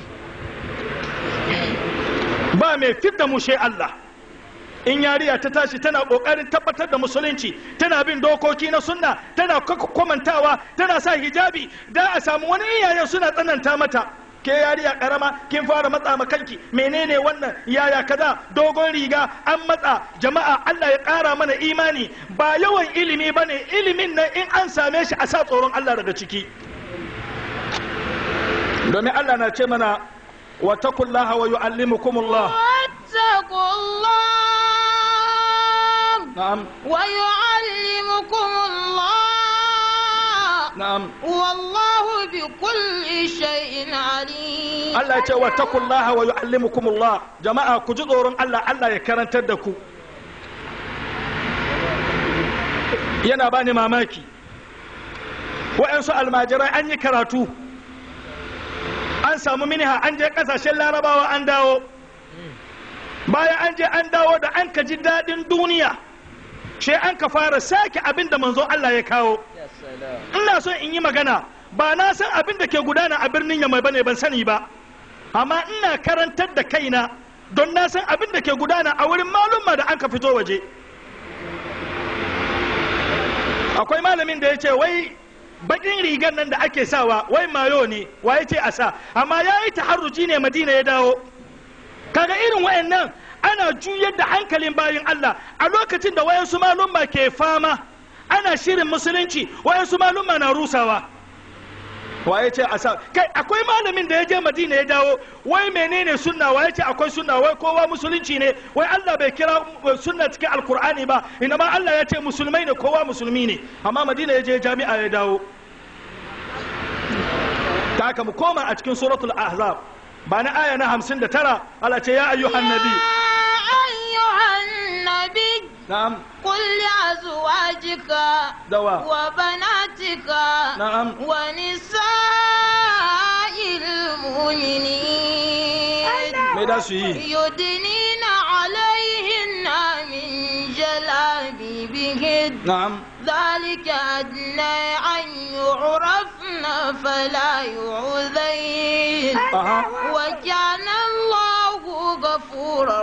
ba mai fidda mu sai Allah in yariya ta tashi tana kokarin tabbatar da musulunci tana bin dokoki na sunna tana kwamantawa tana sa hijabi da a samu wani iyayen suna tsananta mata ke yariya karama kin fara matsa ma kanki menene wannan yaya kaza dogon riga an matsa jama'a Allah ya kara mana imani ba yawan ilimi bane ilimin nan in an same shi a sa tsoron Allah daga ciki domin Allah na ce mana wa taqullaha wa yu'allimukumullah واتقوا الله na'am ويعلمكم الله na'am والله بكل شيء عليم Allah ya ce wa taqullaha wa yu'allimukumullah jama'a ku ji tsoron Allah Allah ya karantar da ku yana bani mamaki wa'ansu almajirai an yi karatu an samu miniha an je kasashen larabawa an dawo bayan an je an dawo da an ka ji daɗin duniya she an ka fara sake abin da manzo Allah ya kawo ina so in yi magana ba na san abin da ke gudana a birnin yamai bane ban sani ba amma ina karantar da kaina don na san abin da ke gudana a wurin malumma da an ka fito waje akwai malamin da ya ce wai bakin rigar nan da ake sawa wai mayo ne wa ya ce a sa amma ya yi taharruji ne madina ya dawo kaga irin wayannan ana juyar da hankalin bayin Allah a lokacin da wayansu malumma ke fama ana shirin musulunci wayansu malumma na rusawa waye ce a sa kai akwai malamin da ya je madina ya dawo wai menene sunna waye ce akwai sunna wai kowa musulunci ne wai Allah bai kira sunna cikin alkur'ani ba ina ma Allah ya ce musulmai ne kowa musulmi ne amma madina ya je jami'a ya dawo ta haka mu koma a cikin suratul ahzab ba na aya na hamsin da tara Allah ce ya ayyuhan nabi أيها النبي na'am قل لأزواجك دواء. وبناتك نعم. ونساء المؤمنين me da su yi يدنين عليهن من جلابيبهن na'am ذلك أدنى أن يعرفن فلا يعذين aha وكان الله غفورا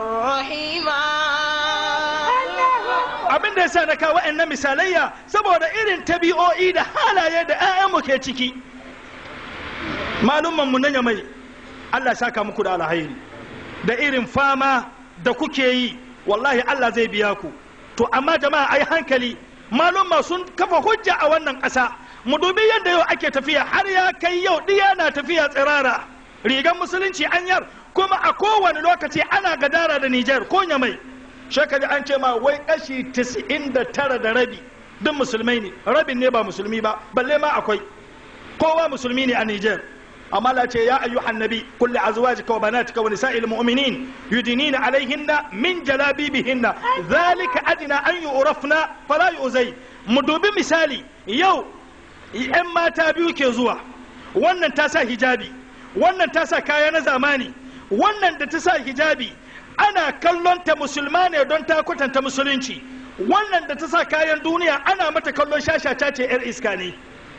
رحيما abin da yasa na kawo wa'annan misalayya saboda irin tabi'o'i da halaye da 'ya'yanmu ke ciki malumman mu na yamai Allah saka muku da alhairi da irin fama da kuke yi wallahi Allah zai biya ku to amma jama'a ai hankali malumma sun kafa hujja a wannan ƙasa mu dubi yadda yau ake tafiya har ya kai yau ɗiya na tafiya tsirara rigar musulunci anyar kuma a kowane lokaci ana gadara da Nijar ko yamai shekari an ce ma wai kashi 99 da rabi duk musulmai ne rabin ne ba musulmi ba balle ma akwai kowa musulmi ne a Nijar amma la ce ya ayyuhan nabi kulli azwajika wa banatika wa nisa'il mu'minin yudinina alaihinna min jalabibihinna dhalika adna an yu'rafna fala yu'zai mu dubi misali yau yan mata biyu ke zuwa wannan ta sa hijabi wannan ta sa kaya na zamani wannan da ta sa hijabi ana kallon ta musulma ne don ta kwatanta musulunci wannan da ta sa kayan duniya ana mata kallon shashata ce 'yar iska ne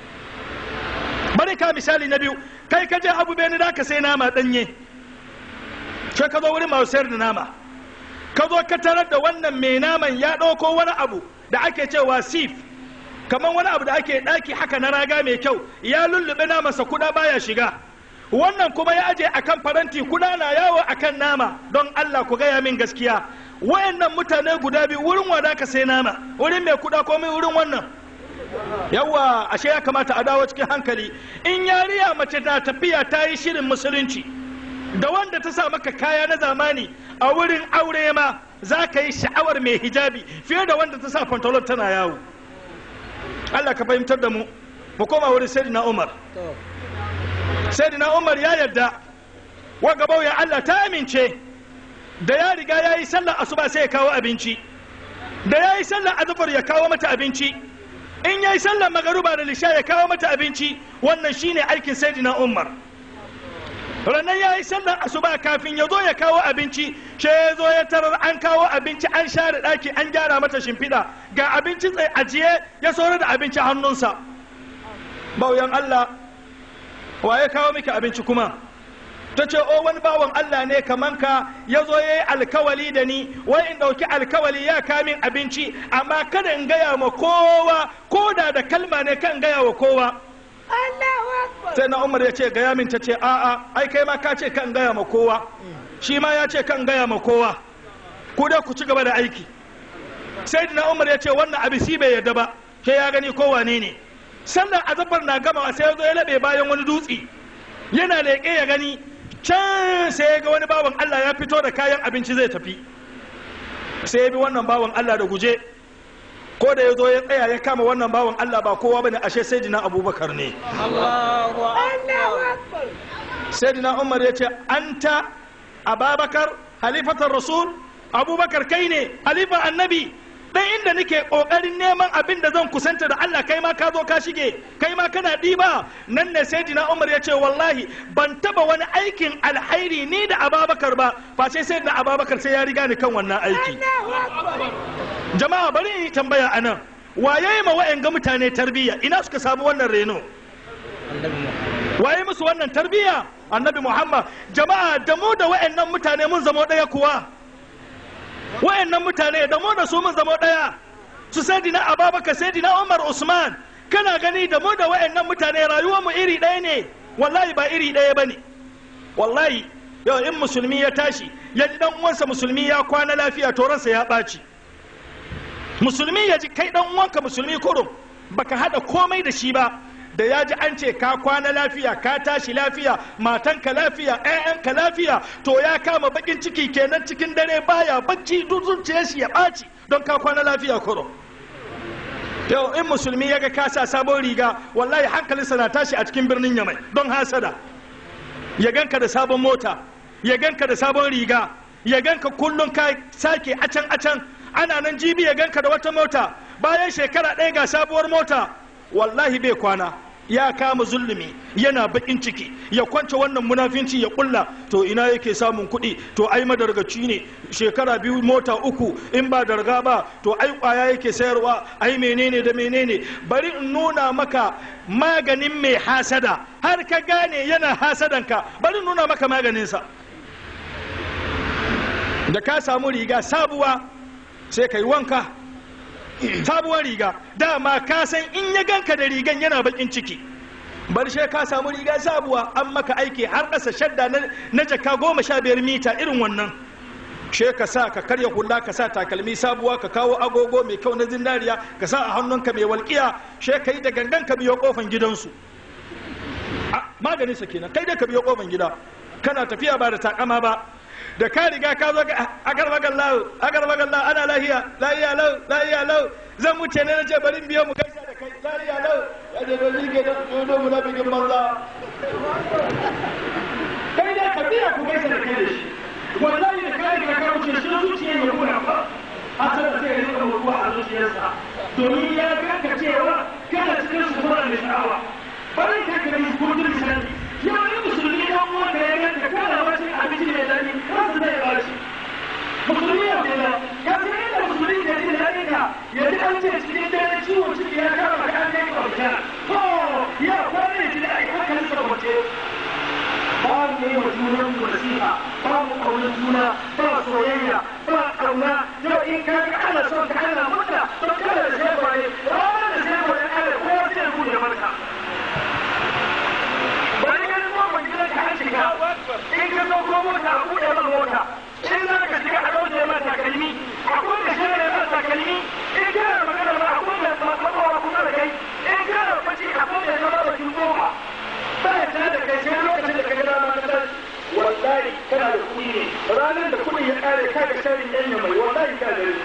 bari ka misali na biyu kai ka je abu beni da ka sai nama danye sai ka zo wurin masu sayar da nama ka zo ka tarar da wannan mai naman ya ɗauko wani abu da ake cewa sif kamar wani abu da ake ɗaki haka na raga mai kyau ya lullube namansa kuda baya shiga wannan kuma ya aje akan faranti kuda na yawo akan nama don Allah ku gaya min gaskiya wayannan mutane guda biyu wurin wada ka sai nama wurin mai kuda komai wurin wannan yawa ashe ya kamata a dawo cikin hankali in yariya mace na tafiya ta yi shirin musulunci da wanda ta sa maka kaya na zamani a wurin aure ma za ka yi sha'awar mai hijabi fiye da wanda ta sa pantalon tana yawo Allah ka fahimtar da mu mu koma wurin sayyidina Umar sayyidina Umar ya yarda wa gabau ya Allah ta amince da ya riga ya yi sallar asuba sai ya kawo abinci da ya yi sallar azufar ya kawo mata abinci in ya yi sallar magaruba da lisha ya kawo mata abinci wannan shine aikin sayyidina Umar ranar ya yi sallar asuba kafin ya zo ya kawo abinci she ya zo ya tarar an kawo abinci an share ɗaki an gyara mata shimfiɗa ga abinci tsaye ajiye ya saurar da abinci hannunsa bauyan Allah wa ya kawo miki abinci kuma ta ce o wani bawan Allah ne kaman ka ya zo ya yi alkawali da ni wai in ɗauki alkawali ya kamin abinci amma kada in gaya ma kowa ko da da kalma ne kan gaya wa kowa sai na umar ya ce gaya min ta ce a'a ai kai ma ka ce kan gaya ma kowa shi ma ya ce kan gaya ma kowa ku da ku ci gaba da aiki sai na umar ya ce wannan abisi bai yarda ba ke ya gani kowa ne ne sannan azabar na gama sai ya zo ya laɓe bayan wani dutse yana leƙe ya gani can sai ya ga wani bawan Allah ya fito da kayan abinci zai tafi sai ya bi wannan bawan Allah da guje ko da ya zo ya tsaya ya kama wannan bawan Allah ba kowa bane ashe sayyidina Abubakar ne sayyidina Umar ya ce anta Ababakar halifatar Rasul Abubakar kai ne halifar annabi dan inda nake kokarin neman abin da zan kusanta da Allah kai ma ka zo ka shige kai ma kana diba nan ne sayyidina Umar ya ce wallahi ban taba wani aikin alhairi ni da Ababakar ba face sai da Ababakar sai ya riga ni kan wannan aiki jama'a bari in yi tambaya anan waye ma wa'anga mutane tarbiyya ina suka samu wannan reno waye musu wannan tarbiyya annabi Muhammad jama'a da mu da wa'annan mutane mun zama daya kuwa wa'annan mutane da mu da su mun zama daya su sayyidina Ababakar sayyidina Umar Usman kana gani da mu da wa'annan mutane rayuwar mu iri ɗaya ne wallahi ba iri ɗaya bane wallahi yau in musulmi ya tashi ya ji dan uwansa musulmi ya kwana lafiya to ransa ya ɓaci musulmi ya ji kai dan uwanka musulmi kurum baka hada komai da shi ba da ya ji an ce ka kwana lafiya ka tashi lafiya matanka lafiya ƴaƴanka lafiya to ya kama bakin ciki kenan cikin dare baya bacci duk zuciyar shi ya ɓaci don ka kwana lafiya kurum yau in musulmi ya ga ka sa sabon riga wallahi hankalinsa na tashi a cikin birnin yamai don hasada ya ganka da sabon mota ya ganka da sabon riga ya ganka kullum ka sake acan acan ana nan jibi ya ganka da wata mota bayan shekara ɗaya ga sabuwar mota wallahi bai kwana ya kama zulumi yana bakin ciki ya kwance wannan munafinci ya kulla to ina yake samun kuɗi to ai madargaci ne shekara biyu mota uku in ba darga ba to ai kwaya yake sayarwa ai menene da menene bari in nuna maka maganin mai hasada har ka gane yana hasadanka bari in nuna maka maganinsa da ka samu riga sabuwa sai ka yi wanka sabuwar riga dama ka san in ya ganka da rigan yana bakin ciki bar she ka samu riga sabuwa an maka aiki har ƙasa shadda na jaka goma sha biyar mita irin wannan she ka sa ka karya hula ka sa takalmi sabuwa ka kawo agogo mai kyau na zinariya ka sa a hannunka mai walƙiya she ka yi da gangan ka biyo kofan gidansu maganin sa kenan kai dai ka biyo kofan gida kana tafiya ba da takama ba da ka riga ka zo agar magan lau agar magan lau ana lahiya lahiya lau lahiya lau zan wuce ne na ce bari biyo mu gaisa da kai lahiya lau ya ce to shi ke da dodo mu na bikin banza kai dai ka biya ku gaisa da kai da shi wallahi da ka riga ka wuce shi zuciya ya kuna fa hasar da zai rika mutuwa a zuciyarsa domin ya ganka cewa kana cikin su mura da sha'awa bari ka kare kurdin sa mu yi wa junan mu nasiha ba mu ƙaunar juna ba soyayya ba ƙauna yau in ka ga ana son ka ana murna to kada da sai bare ranar da sai bare ana ko sai ku da barka bari ganin kofar gidan ka an shiga in ka zo ko mota a buɗe ma mota in za ka shiga a ɗauke ma takalmi a kuma shi ne ma takalmi in kana magana ma a kuma matsawa kusa da kai in kana bacci a kuma ya zama bakin goma ba ya tare da kai sai lokacin da ka ga dama ka tashi wallahi kana da kuɗi ne ranar da kuɗi ya ƙare ka ga sharin yan mai wallahi ka da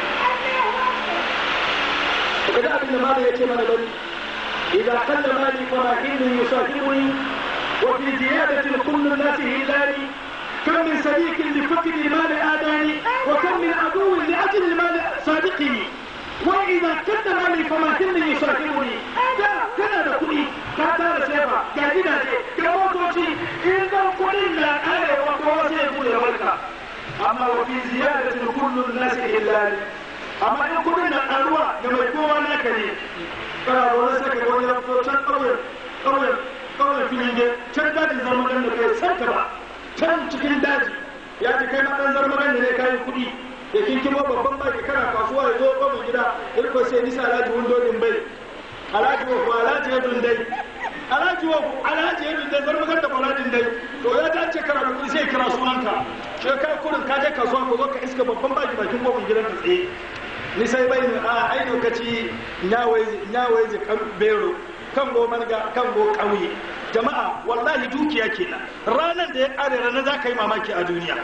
ka ga abin da ma ya ce mana bari إذا قل مالي فراحين يصاحبني وفي زيادة كل الناس هلالي كم من صديق لفقد المال آداني وكم من عدو لأجل المال صادقني وإذا قل مالي فراحين يصاحبني هذا كان كلي كاتار سيفا قاعدين كما توشي إذا قلنا أنا وقواتي يقول يا ملكة أما وفي زيادة كل الناس هلالي أما إن قلنا أروى كما يكون نكني kana wani sai ka wani ya fito can ƙauyen ƙauyen ƙauyen filin je can dajin zarmagan da kai san ka ba can cikin daji ya ji kai ma ɗan zarmagan ne kayan kuɗi da kin kimo babban baki kana kasuwa ya zo ƙofar gida ya ko sai nisa alhaji wundodin bai alhaji wa alhaji ya dundai alhaji wa alhaji ya dundai zarmagan da faladin dai to ya dace kana da kuɗi sai kira sunanka shi kai kurin ka je kasuwa ko zo ka iska babban baki bakin ƙofar gidan ka tsaye ni sai bai ne a ai lokaci nyawai ji kan bero kan go marga kan go ƙauye jama'a wallahi dukiya kenan ranar da ya ƙare ranar za ka yi mamaki a duniya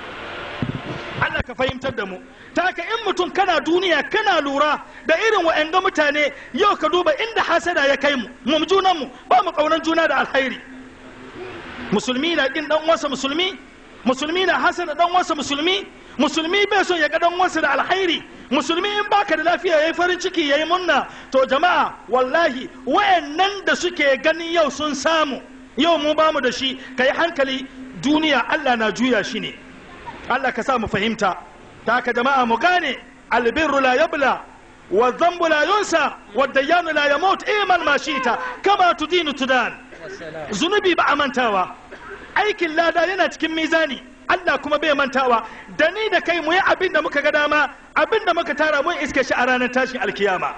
Allah ka fahimtar da mu ta haka in mutum kana duniya kana lura da irin wa'anga mutane yau ka duba inda hasada ya kai mu mu junan mu ba mu kaunan juna da alkhairi musulmi na kin dan wasa musulmi musulmi na hasada dan wasa musulmi musulmi bai son ya ga dan wasa da alkhairi musulmi in baka da lafiya yayi farin ciki yayi munna to jama'a wallahi wayannan da suke ganin yau sun samu yau mu bamu da shi kai hankali duniya Allah na juya shi ne Allah ka sa mu fahimta ta haka jama'a mu gane albirru la yabla wa dhanbu la yunsa wa dayyanu la yamut iman ma shita kama tudinu tudan zunubi ba a mantawa aikin lada yana cikin mizani Allah kuma bai mantawa da ni da kai mu yi abin da muka ga dama abin da muka tara mun iske shi a ranar tashin alkiyama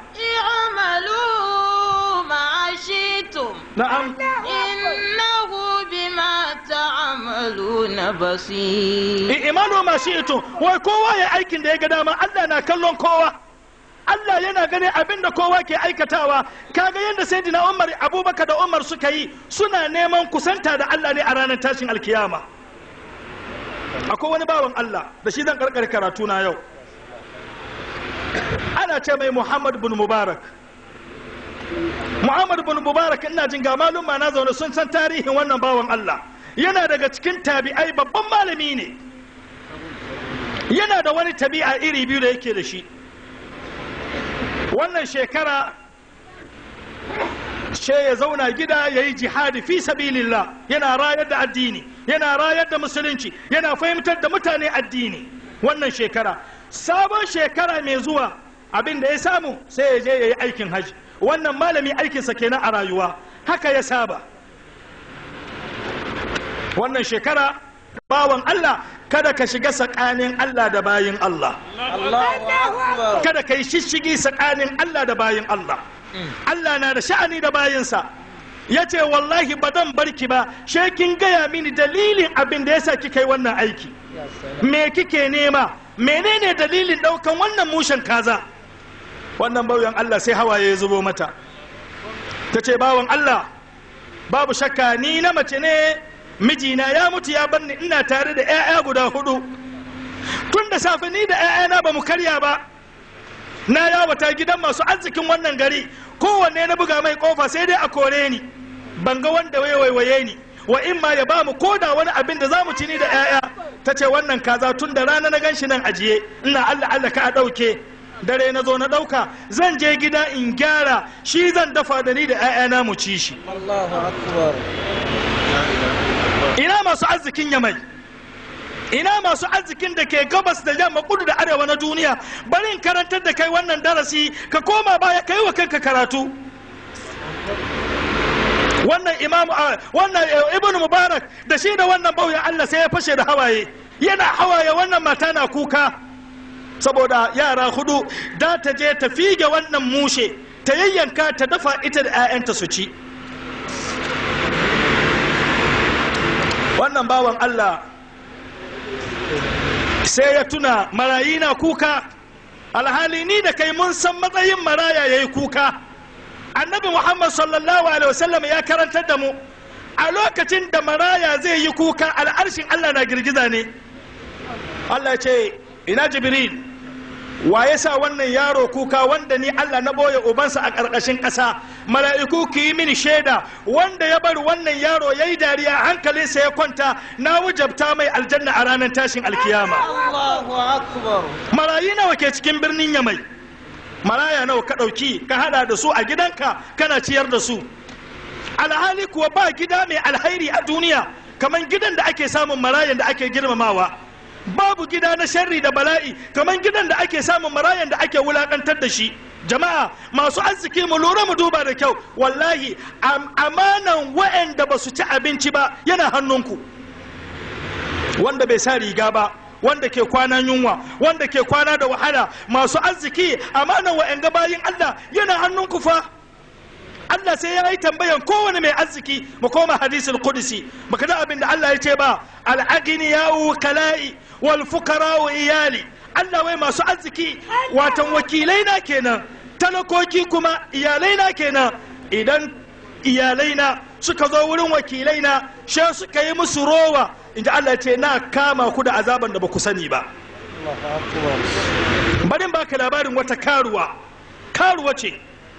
اعملوا ما شئتم na'am إنه بما تعملون بصير imanu ma shi'tu wai kowa ya aikin da ya ga dama Allah na kallon kowa Allah yana ganin abin da kowa ke aikatawa kaga yadda sayyidina Umar Abubakar da Umar suka yi suna neman kusanta da Allah ne a ranar tashin alkiyama akwai wani bawan Allah da shi zan karkar karatu na yau ana ce mai Muhammad bin Mubarak Muhammad bin Mubarak ina jin ga maluma na zaune sun san tarihin wannan bawan Allah yana daga cikin tabi'ai babban malami ne yana da wani tabi'a iri biyu da yake da shi wannan shekara ce ya zauna gida ya yi jihadi fi sabilillah yana rayar da addini yana rayar da musulunci yana fahimtar da mutane addini wannan shekara sabon shekara mai zuwa abin da ya samu sai ya je ya yi aikin hajji wannan malami aikinsa kenan a rayuwa haka ya saba wannan shekara bawan Allah kada ka shiga tsakanin Allah da bayin Allah kada ka yi shishigi tsakanin Allah da bayin Allah Allah na da sha'ani da bayinsa ya ce wallahi ba dan barki ba she kin gaya mini dalilin abin da yasa kika yi wannan aiki me kike nema menene dalilin daukan wannan mushen kaza wannan bauyan Allah sai hawaye ya zubo mata ta ce bawan Allah babu shakka ni na mace ne mijina ya mutu ya bar ni ina tare da 'ya'ya guda hudu tun da safe ni da 'ya'yana ba mu karya ba na yawata gidan masu arzikin wannan gari kowanne na buga mai kofa sai dai a kore ni ban ga wanda waiwaye ni wa in ma ya bamu koda wani abin da zamu ci ni da 'ya'ya ta ce wannan kaza tun da rana na ganshi nan ajiye ina Allah Allah ka a ɗauke dare na zo na ɗauka zan je gida in gyara shi zan dafa da ni da 'ya'yana mu ci shi ina masu arzikin yamai ina masu arzikin da ke gabas da yamma kudu da arewa na duniya bari in karantar da kai wannan darasi ka koma baya ka yi wa kanka karatu wannan imam wannan ibn mubarak da shi da wannan bauya Allah sai ya fashe da hawaye yana hawaye wannan mata na kuka saboda yara hudu da ta je ta fige wannan mushe ta yayyanka ta dafa ita da 'ya'yanta su ci wannan bawan Allah sai ya tuna marayi na kuka alhali ni da kai mun san matsayin maraya ya yi kuka annabi muhammad sallallahu alaihi wasallam ya karantar da mu a lokacin da maraya zai yi kuka al'arshin allah na girgiza ne allah ce ina jibril wa ya sa wannan yaro kuka wanda ni allah na boye ubansa a ƙarƙashin ƙasa mala'iku ki yi mini shaida wanda ya bar wannan yaro ya yi dariya hankalinsa ya kwanta na wujabta mai aljanna a ranar tashin alkiyama Allahu akbar. marayi nawa ke cikin birnin yamai maraya nawa ka ɗauki ka hada da su a gidanka kana ciyar da su alhali kuwa ba gida mai alhairi a duniya kamar gidan da ake samun marayan da ake girmamawa babu gida na sharri da bala'i kamar gidan da ake samun marayan da ake wulakantar da shi jama'a masu arziki mu lura mu duba da kyau wallahi am- amanan wa'anda ba su ci abinci ba yana hannunku wanda bai sa riga ba wanda ke kwana yunwa wanda ke kwana da wahala masu arziki amanan wa'anga bayin Allah yana hannunku fa Allah sai ya yi tambayan kowane mai arziki mu koma hadisul qudsi baka da abin da Allah ya ce ba al-aghni ya kala'i wal fuqara wa iyali Allah wai masu arziki watan wakilai na kenan talakoki kuma iyalai na kenan idan iyalai na suka zo wurin wakilai na she suka yi musu rowa inda Allah ya ce na kama ku da azaban da ba ku sani ba bari in baka labarin wata karuwa karuwa ce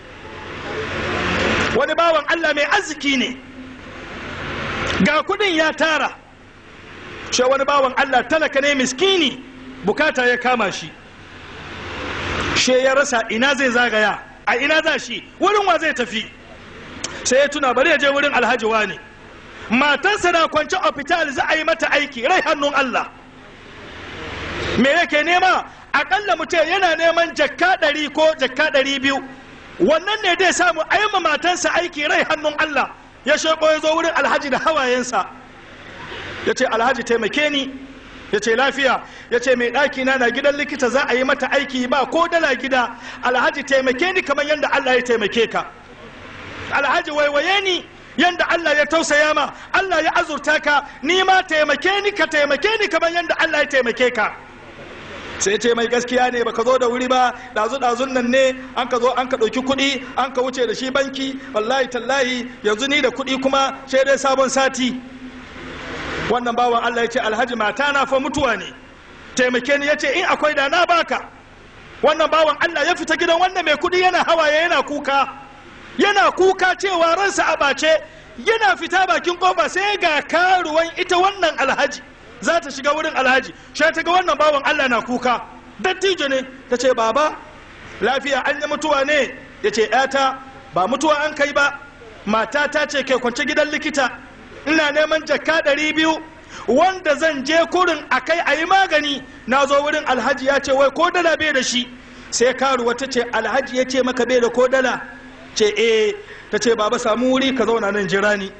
wani bawan Allah mai arziki ne ga kudin ya tara shi wani bawan Allah talaka ne miskini bukata ya kama shi she ya rasa ina zai zagaya a ina za shi wurin wa zai tafi sai ya tuna bari ya je wurin alhaji wani matarsa na kwance hospital za a yi mata aiki rai hannun Allah me yake nema akalla mutum yana neman jakka ɗari ko jakka ɗari biyu wannan ne dai samu a yi ma matansa aiki rai hannun Allah ya sheko ya zo wurin alhaji da hawayensa ya ce alhaji taimake ni ya ce lafiya ya ce mai ɗaki na na gidan likita za a yi mata aiki ba ko dala gida alhaji taimake ni kamar yadda Allah ya taimake ka alhaji waiwaye ni yadda Allah ya tausaya ma Allah ya azurta ka ni ma taimake ni ka taimake ni kamar yadda Allah ya taimake ka sai ce mai gaskiya ne baka zo da wuri ba dazu dazun nan ne an ka zo an ka ɗauki kuɗi an ka wuce da shi banki wallahi tallahi yanzu ni da kuɗi kuma sai dai sabon sati wannan bawan Allah ya ce alhaji mata na fa mutuwa ne taimake ni ya ce in akwai da na baka wannan bawan Allah ya fita gidan wannan mai kuɗi yana hawaye yana kuka yana kuka cewa ransa a ɓace yana fita bakin kofa sai ga karuwan ita wannan alhaji za ta shiga wurin alhaji sai ta ga wannan bawan Allah na kuka dattijo ne ta ce baba lafiya an yi mutuwa ne ya ce ‘yata ba mutuwa an kai ba mata ta ce ke kwance gidan likita ina neman jakka ɗari biyu wanda zan je kurin a kai a yi magani na zo wurin alhaji ya ce wai ko dala bai da shi sai karuwa ta ce alhaji ya ce maka bai da ko dala ce eh ta ce baba samu wuri ka zauna nan jira ni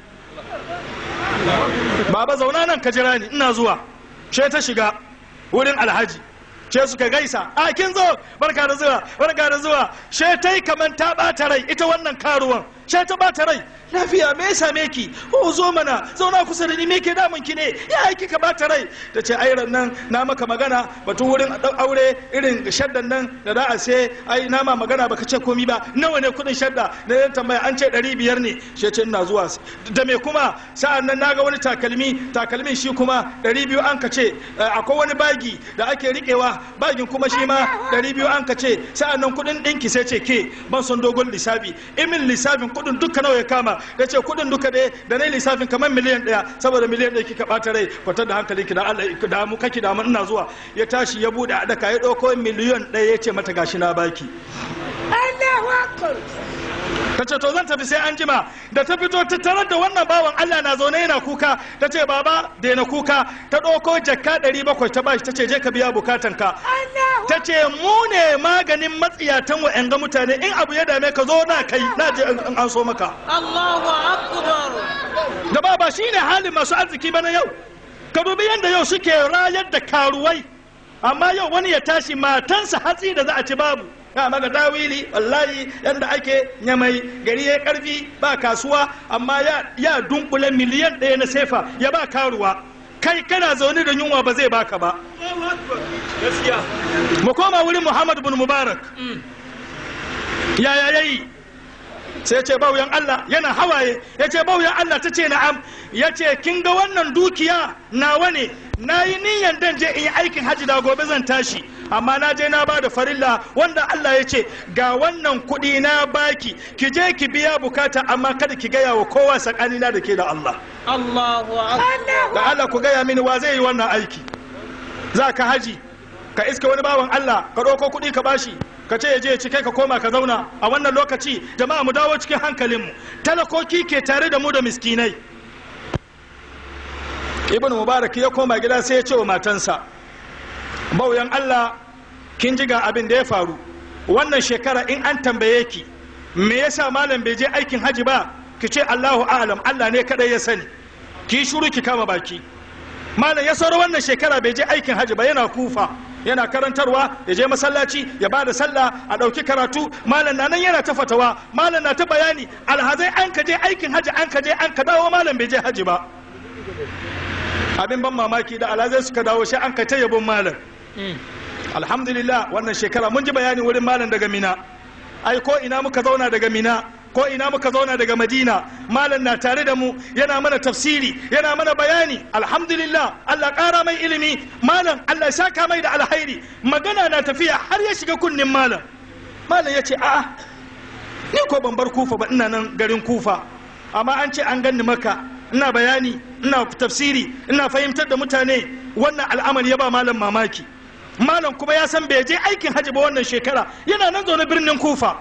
baba zauna nan ka jira ni ina zuwa she ta shiga wurin alhaji she suka gaisa a kin zo barka da zuwa barka da zuwa she ta yi kaman ta bata rai ita wannan karuwan she ta bata rai lafiya me ya same ki o zo mana zauna kusa da ni me ke damun ki ne ya yi kika bata rai ta ce ai nan na maka magana batun wurin aure irin shaddan nan da za a sai ai na ma magana baka ce komi ba nawa ne kudin shadda na yan tambaya an ce ɗari biyar ne she ce ina zuwa da me kuma sa'an nan naga wani takalmi takalmin shi kuma ɗari biyu an ka ce akwai wani bagi da ake riƙewa bagin kuma shi ma ɗari biyu an ka ce sa'an nan kudin ɗinki sai ce ke ban son dogon lissafi imin lissafin kudin duka nawa ya kama da ce kudin duka dai da na lissafin kamar miliyan ɗaya saboda miliyan ɗaya kika ɓata rai kwatar da hankali ki da Allah da mu kake da mu ina zuwa ya tashi ya bude a daka ya ɗauko miliyan ɗaya ya ce mata gashi na baki ta ce to zan tafi sai an jima da ta fito ta tarar da wannan bawan Allah na zaune yana kuka ta ce baba daina kuka ta ɗauko jakka ɗari bakwai ta bashi ta ce je ka biya bukatan ka ta ce mu ne maganin matsiyatan wa'yan ga mutane in abu ya dame ka zo na kai na je in an so maka Allahu akbar da ba ba shine halin masu arziki bana yau ka dubi yadda yau suke rayar da karuwai amma yau wani ya tashi matansa hatsi da za a ci babu ya maga dawili wallahi yadda ake nyamai gari ya karfi ba kasuwa amma ya, ya dunkule miliyan ɗaya na sefa ya ba karuwa kai kana zaune da yunwa ba zai baka ba mu koma wurin muhammad bin mubarak yaya yayi sai ce bauyan Allah yana hawaye ya ce bauyan Allah ta ce na'am ya ce kin ga wannan dukiya nawa ne na yi niyan dan je in yi aikin hajji da gobe zan tashi amma na je na ba da farilla wanda Allah ya ce ga wannan kuɗi na baki ki je ki biya bukata amma kada ki gaya wa kowa tsakanina da ke da Allah Allahu akbar da Allah ku gaya mini wa zai yi wannan aiki za ka haji ka iska wani bawan Allah ka ɗauko kuɗi ka bashi ka ce ya je ya ci kai ka koma ka zauna a wannan lokaci jama'a mu dawo cikin hankalinmu talakoki ke tare da mu da miskinai ibn mubarak ya koma gida sai ya ce wa matansa bauyan Allah kin ji ga abin da ya faru wannan shekara in an tambaye ki me yasa malam bai je aikin haji ba ki ce Allahu a'lam Allah ne kadai ya sani ki shuru ki kama baki malam ya sauro wannan shekara bai je aikin haji ba yana kufa yana karantarwa ya je masallaci ya ba da sallah a ɗauki karatu malam na nan yana ta fatawa malam na ta bayani alhazai an ka je aikin haji an ka je an ka dawo malam bai je haji ba abin ban mamaki da alhazai suka dawo shi an ka ta yabon malam alhamdulillah wannan shekara mun ji bayani wurin malam daga mina ai ko ina muka zauna daga mina ko ina muka zauna daga madina malam na tare da mu yana mana tafsiri yana mana bayani alhamdulillah allah ƙara mai ilimi malam allah ya saka mai da alhairi magana na tafiya har ya shiga kunnin malam malam ya ce a'a ni ko ban bar kufa ba ina nan garin kufa amma an ce an ganni maka ina bayani ina tafsiri ina fahimtar da mutane wannan al'amari ya ba malam mamaki malam kuma ya san bai je aikin hajji ba wannan shekara yana nan zaune birnin kufa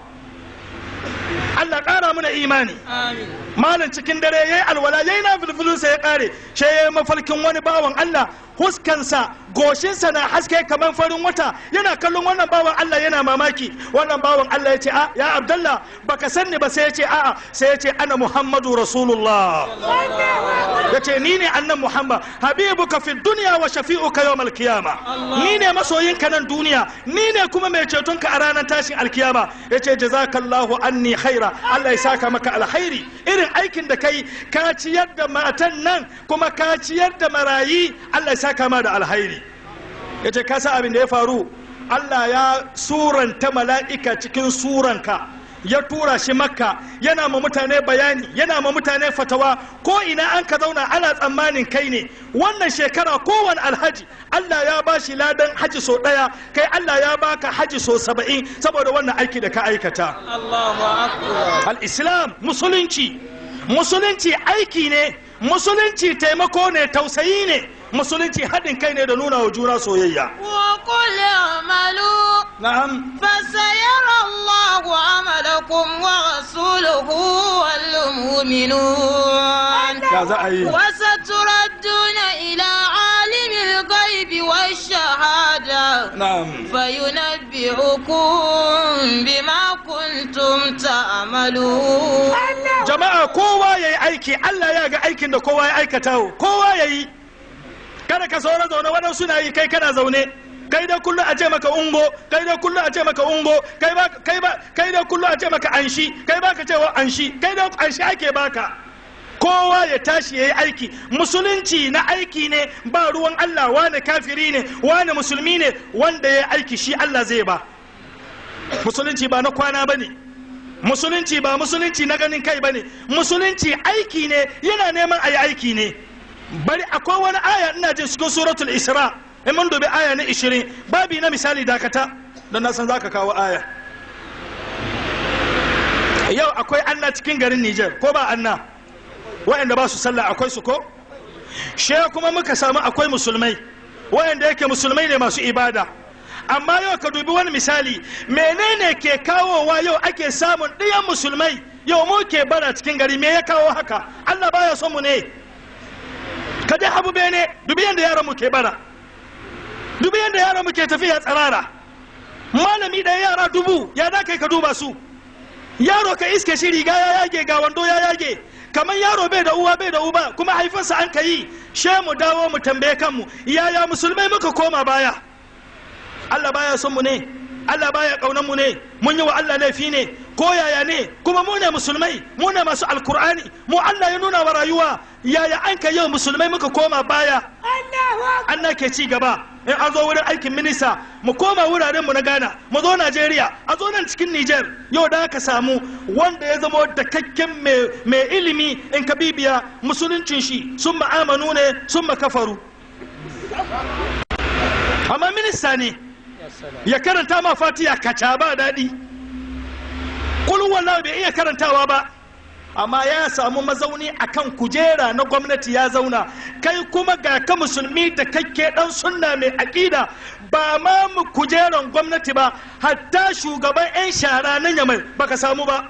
Allah ƙara mana imani amin malam cikin dare yayi alwala yayi na fulfulunsa ya ƙare shi yayi mafarkin wani bawan Allah huskansa goshinsa na haske kamar farin wata yana kallon wannan bawan Allah yana mamaki wannan bawan Allah ya ce a ya Abdullah baka sanni ba sai ya ce a'a sai ya ce ana Muhammadu Rasulullah ya ce ni ne annan Muhammad habibuka fi dunya wa shafi'uka yawmal qiyama ni ne masoyinka nan duniya ni ne kuma mai cetonka a ranar tashin alkiyama ya ce jazakallahu anni khaira Allah ya saka maka alkhairi irin aikin da kai ka ciyar da matan nan kuma ka ciyar da marayi Allah ya saka ma da alkhairi ya ce ka san abin da ya faru Allah ya suranta mala'ika cikin suranka ya tura shi makka yana ma mutane bayani yana ma mutane fatawa ko ina an ka zauna ana tsammanin kai ne wannan shekara kowane alhaji Allah ya ba shi ladan haji so ɗaya kai Allah ya baka haji so saba'in saboda wannan aiki da ka aikata Allahu akbar al-islam musulunci musulunci aiki ne musulunci taimako ne tausayi ne musulunci haɗin kai ne da nuna wa juna soyayya وقل اعملوا na'am فسيرى الله عملكم ورسوله والمؤمنون ya za a yi وستردون إلى عالم الغيب والشهادة na'am فينبئكم بما كنتم تعملون jama'a kowa ya yi aiki Allah ya ga aikin da kowa ya aikata kowa ya yi kada ka saura zaune waɗansu na yi kai kana zaune kai da kullum a ce maka ungo kai da kullum a ce maka ungo kai ba kai ba kai da kullum a ce maka anshi kai ba ka cewa anshi kai da anshi ake baka kowa ya tashi ya yi aiki musulunci na aiki ne ba ruwan Allah wane kafiri ne wane musulmi ne wanda ya yi aiki shi Allah zai ba musulunci ba na kwana ba ne musulunci ba musulunci na ganin kai ba ne musulunci aiki ne yana neman a yi aiki ne bari akwai wani aya ina jin cikin suratul isra in mun dubi aya na 20 babi na misali dakata don na san zaka kawo aya yau akwai anna cikin garin Niger ko ba anna waɗanda ba su sallah akwai su ko she kuma muka samu akwai musulmai waɗanda yake musulmai ne masu ibada amma yau ka dubi wani misali menene ke kawowa yau ake samun ɗiyan musulmai yau mu ke bara cikin gari me ya kawo haka Allah baya son mu ne ka dai habu bene dubi yadda yaran mu ke bara dubi yadda yaran mu ke tafiya tsirara malami ɗaya yara dubu ya za kai ka duba su yaro ka iske shi riga ya yage ga wando ya yage kamar yaro bai da uwa bai da uba kuma haifinsa an ka yi she mu dawo mu tambaye kanmu yaya musulmai muka koma baya Allah baya son mu ne Allah baya kaunan mu ne mun yi wa Allah laifi ne ko yaya ne kuma mu ne musulmai mu ne masu alkur'ani mu Allah ya nuna wa rayuwa yaya an ka yau musulmai muka koma baya Allah ke ci gaba in an zo wurin aikin minista mu koma wuraren mu na Ghana mu zo Najeriya a zo nan cikin Niger yau da aka samu wanda ya zama dakakken mai ilimi in ka bibiya musuluncin shi sun ma'amanu ne sun kafaru amma minista ne ya karanta ma fatiya kaca ba daɗi kulun wallahu bai iya karantawa ba amma ya samu mazauni akan kujera na gwamnati ya zauna kai kuma ga ka musulmi da kake dan sunna mai aƙida ba ma mu kujeran gwamnati ba hatta shugaban 'yan shara na yamai baka samu ba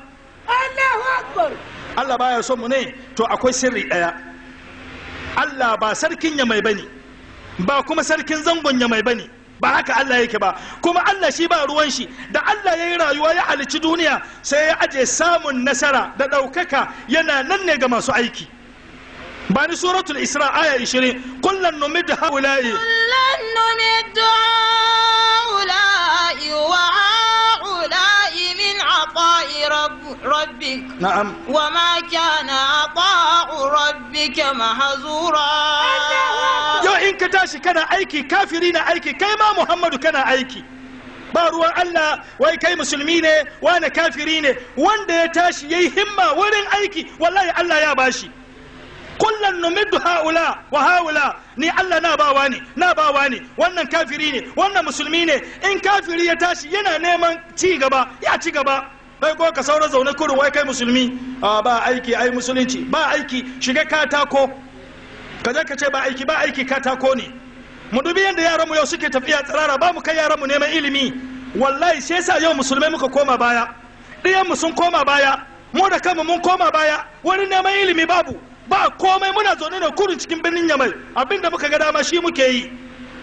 Allah baya son mu ne to akwai sirri ɗaya Allah ba sarkin yamai bane ba kuma sarkin zangon yamai bane ba haka Allah yake ba kuma Allah shi ba ruwan shi da Allah ya yi rayuwa ya halici duniya sai ya aje samun nasara da ɗaukaka yana nan ne ga masu aiki ba ni suratul isra aya 20 kullum numid haula'i كلا نمد هؤلاء وهؤلاء من عطاء رب ربك na'am وما كان عطاء ربك مهزورا yau in ka tashi kana aiki kafiri na aiki kai ma Muhammadu kana aiki ba ruwan Allah wai kai musulmi ne wani kafiri ne wanda ya tashi yayi himma wurin aiki wallahi Allah ya bashi kullum numiddu haula wa haula ni Allah na bawa ne na bawa ne wannan kafiri ne wannan musulmi ne in kafiri ya tashi yana neman ci gaba ya ci gaba bai ko ka saura zaune kurin wai kai musulmi a ba aiki ai musulunci ba aiki shiga katako ka je ka ce ba aiki ba aiki katako ne mu dubi yadda yaran mu yau suke tafiya tsirara ba mu kai yaran mu neman ilimi wallahi sai yasa yau musulmai muka koma baya ɗiyan mu sun koma baya mu da kanmu mun koma baya wani neman ilimi babu ba komai muna zaune da kurin cikin birnin yamai abinda muka ga dama shi muke yi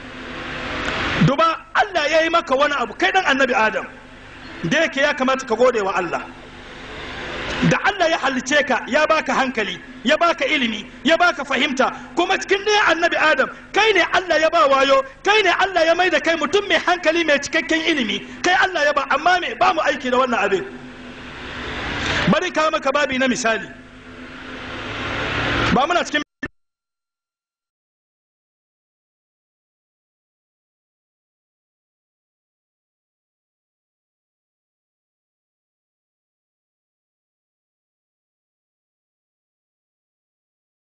duba Allah ya yi maka wani abu kai dan annabi Adam da yake ya kamata ka gode wa Allah da Allah ya halice ka ya baka hankali ya baka ilimi ya baka fahimta kuma cikin ɗaya annabi Adam kai ne Allah ya ba wayo kai ne Allah ya mai da kai mutum mai hankali mai cikakken ilimi kai Allah ya ba amma me ba mu aiki da wannan abin bari kawo maka babi na misali ba muna cikin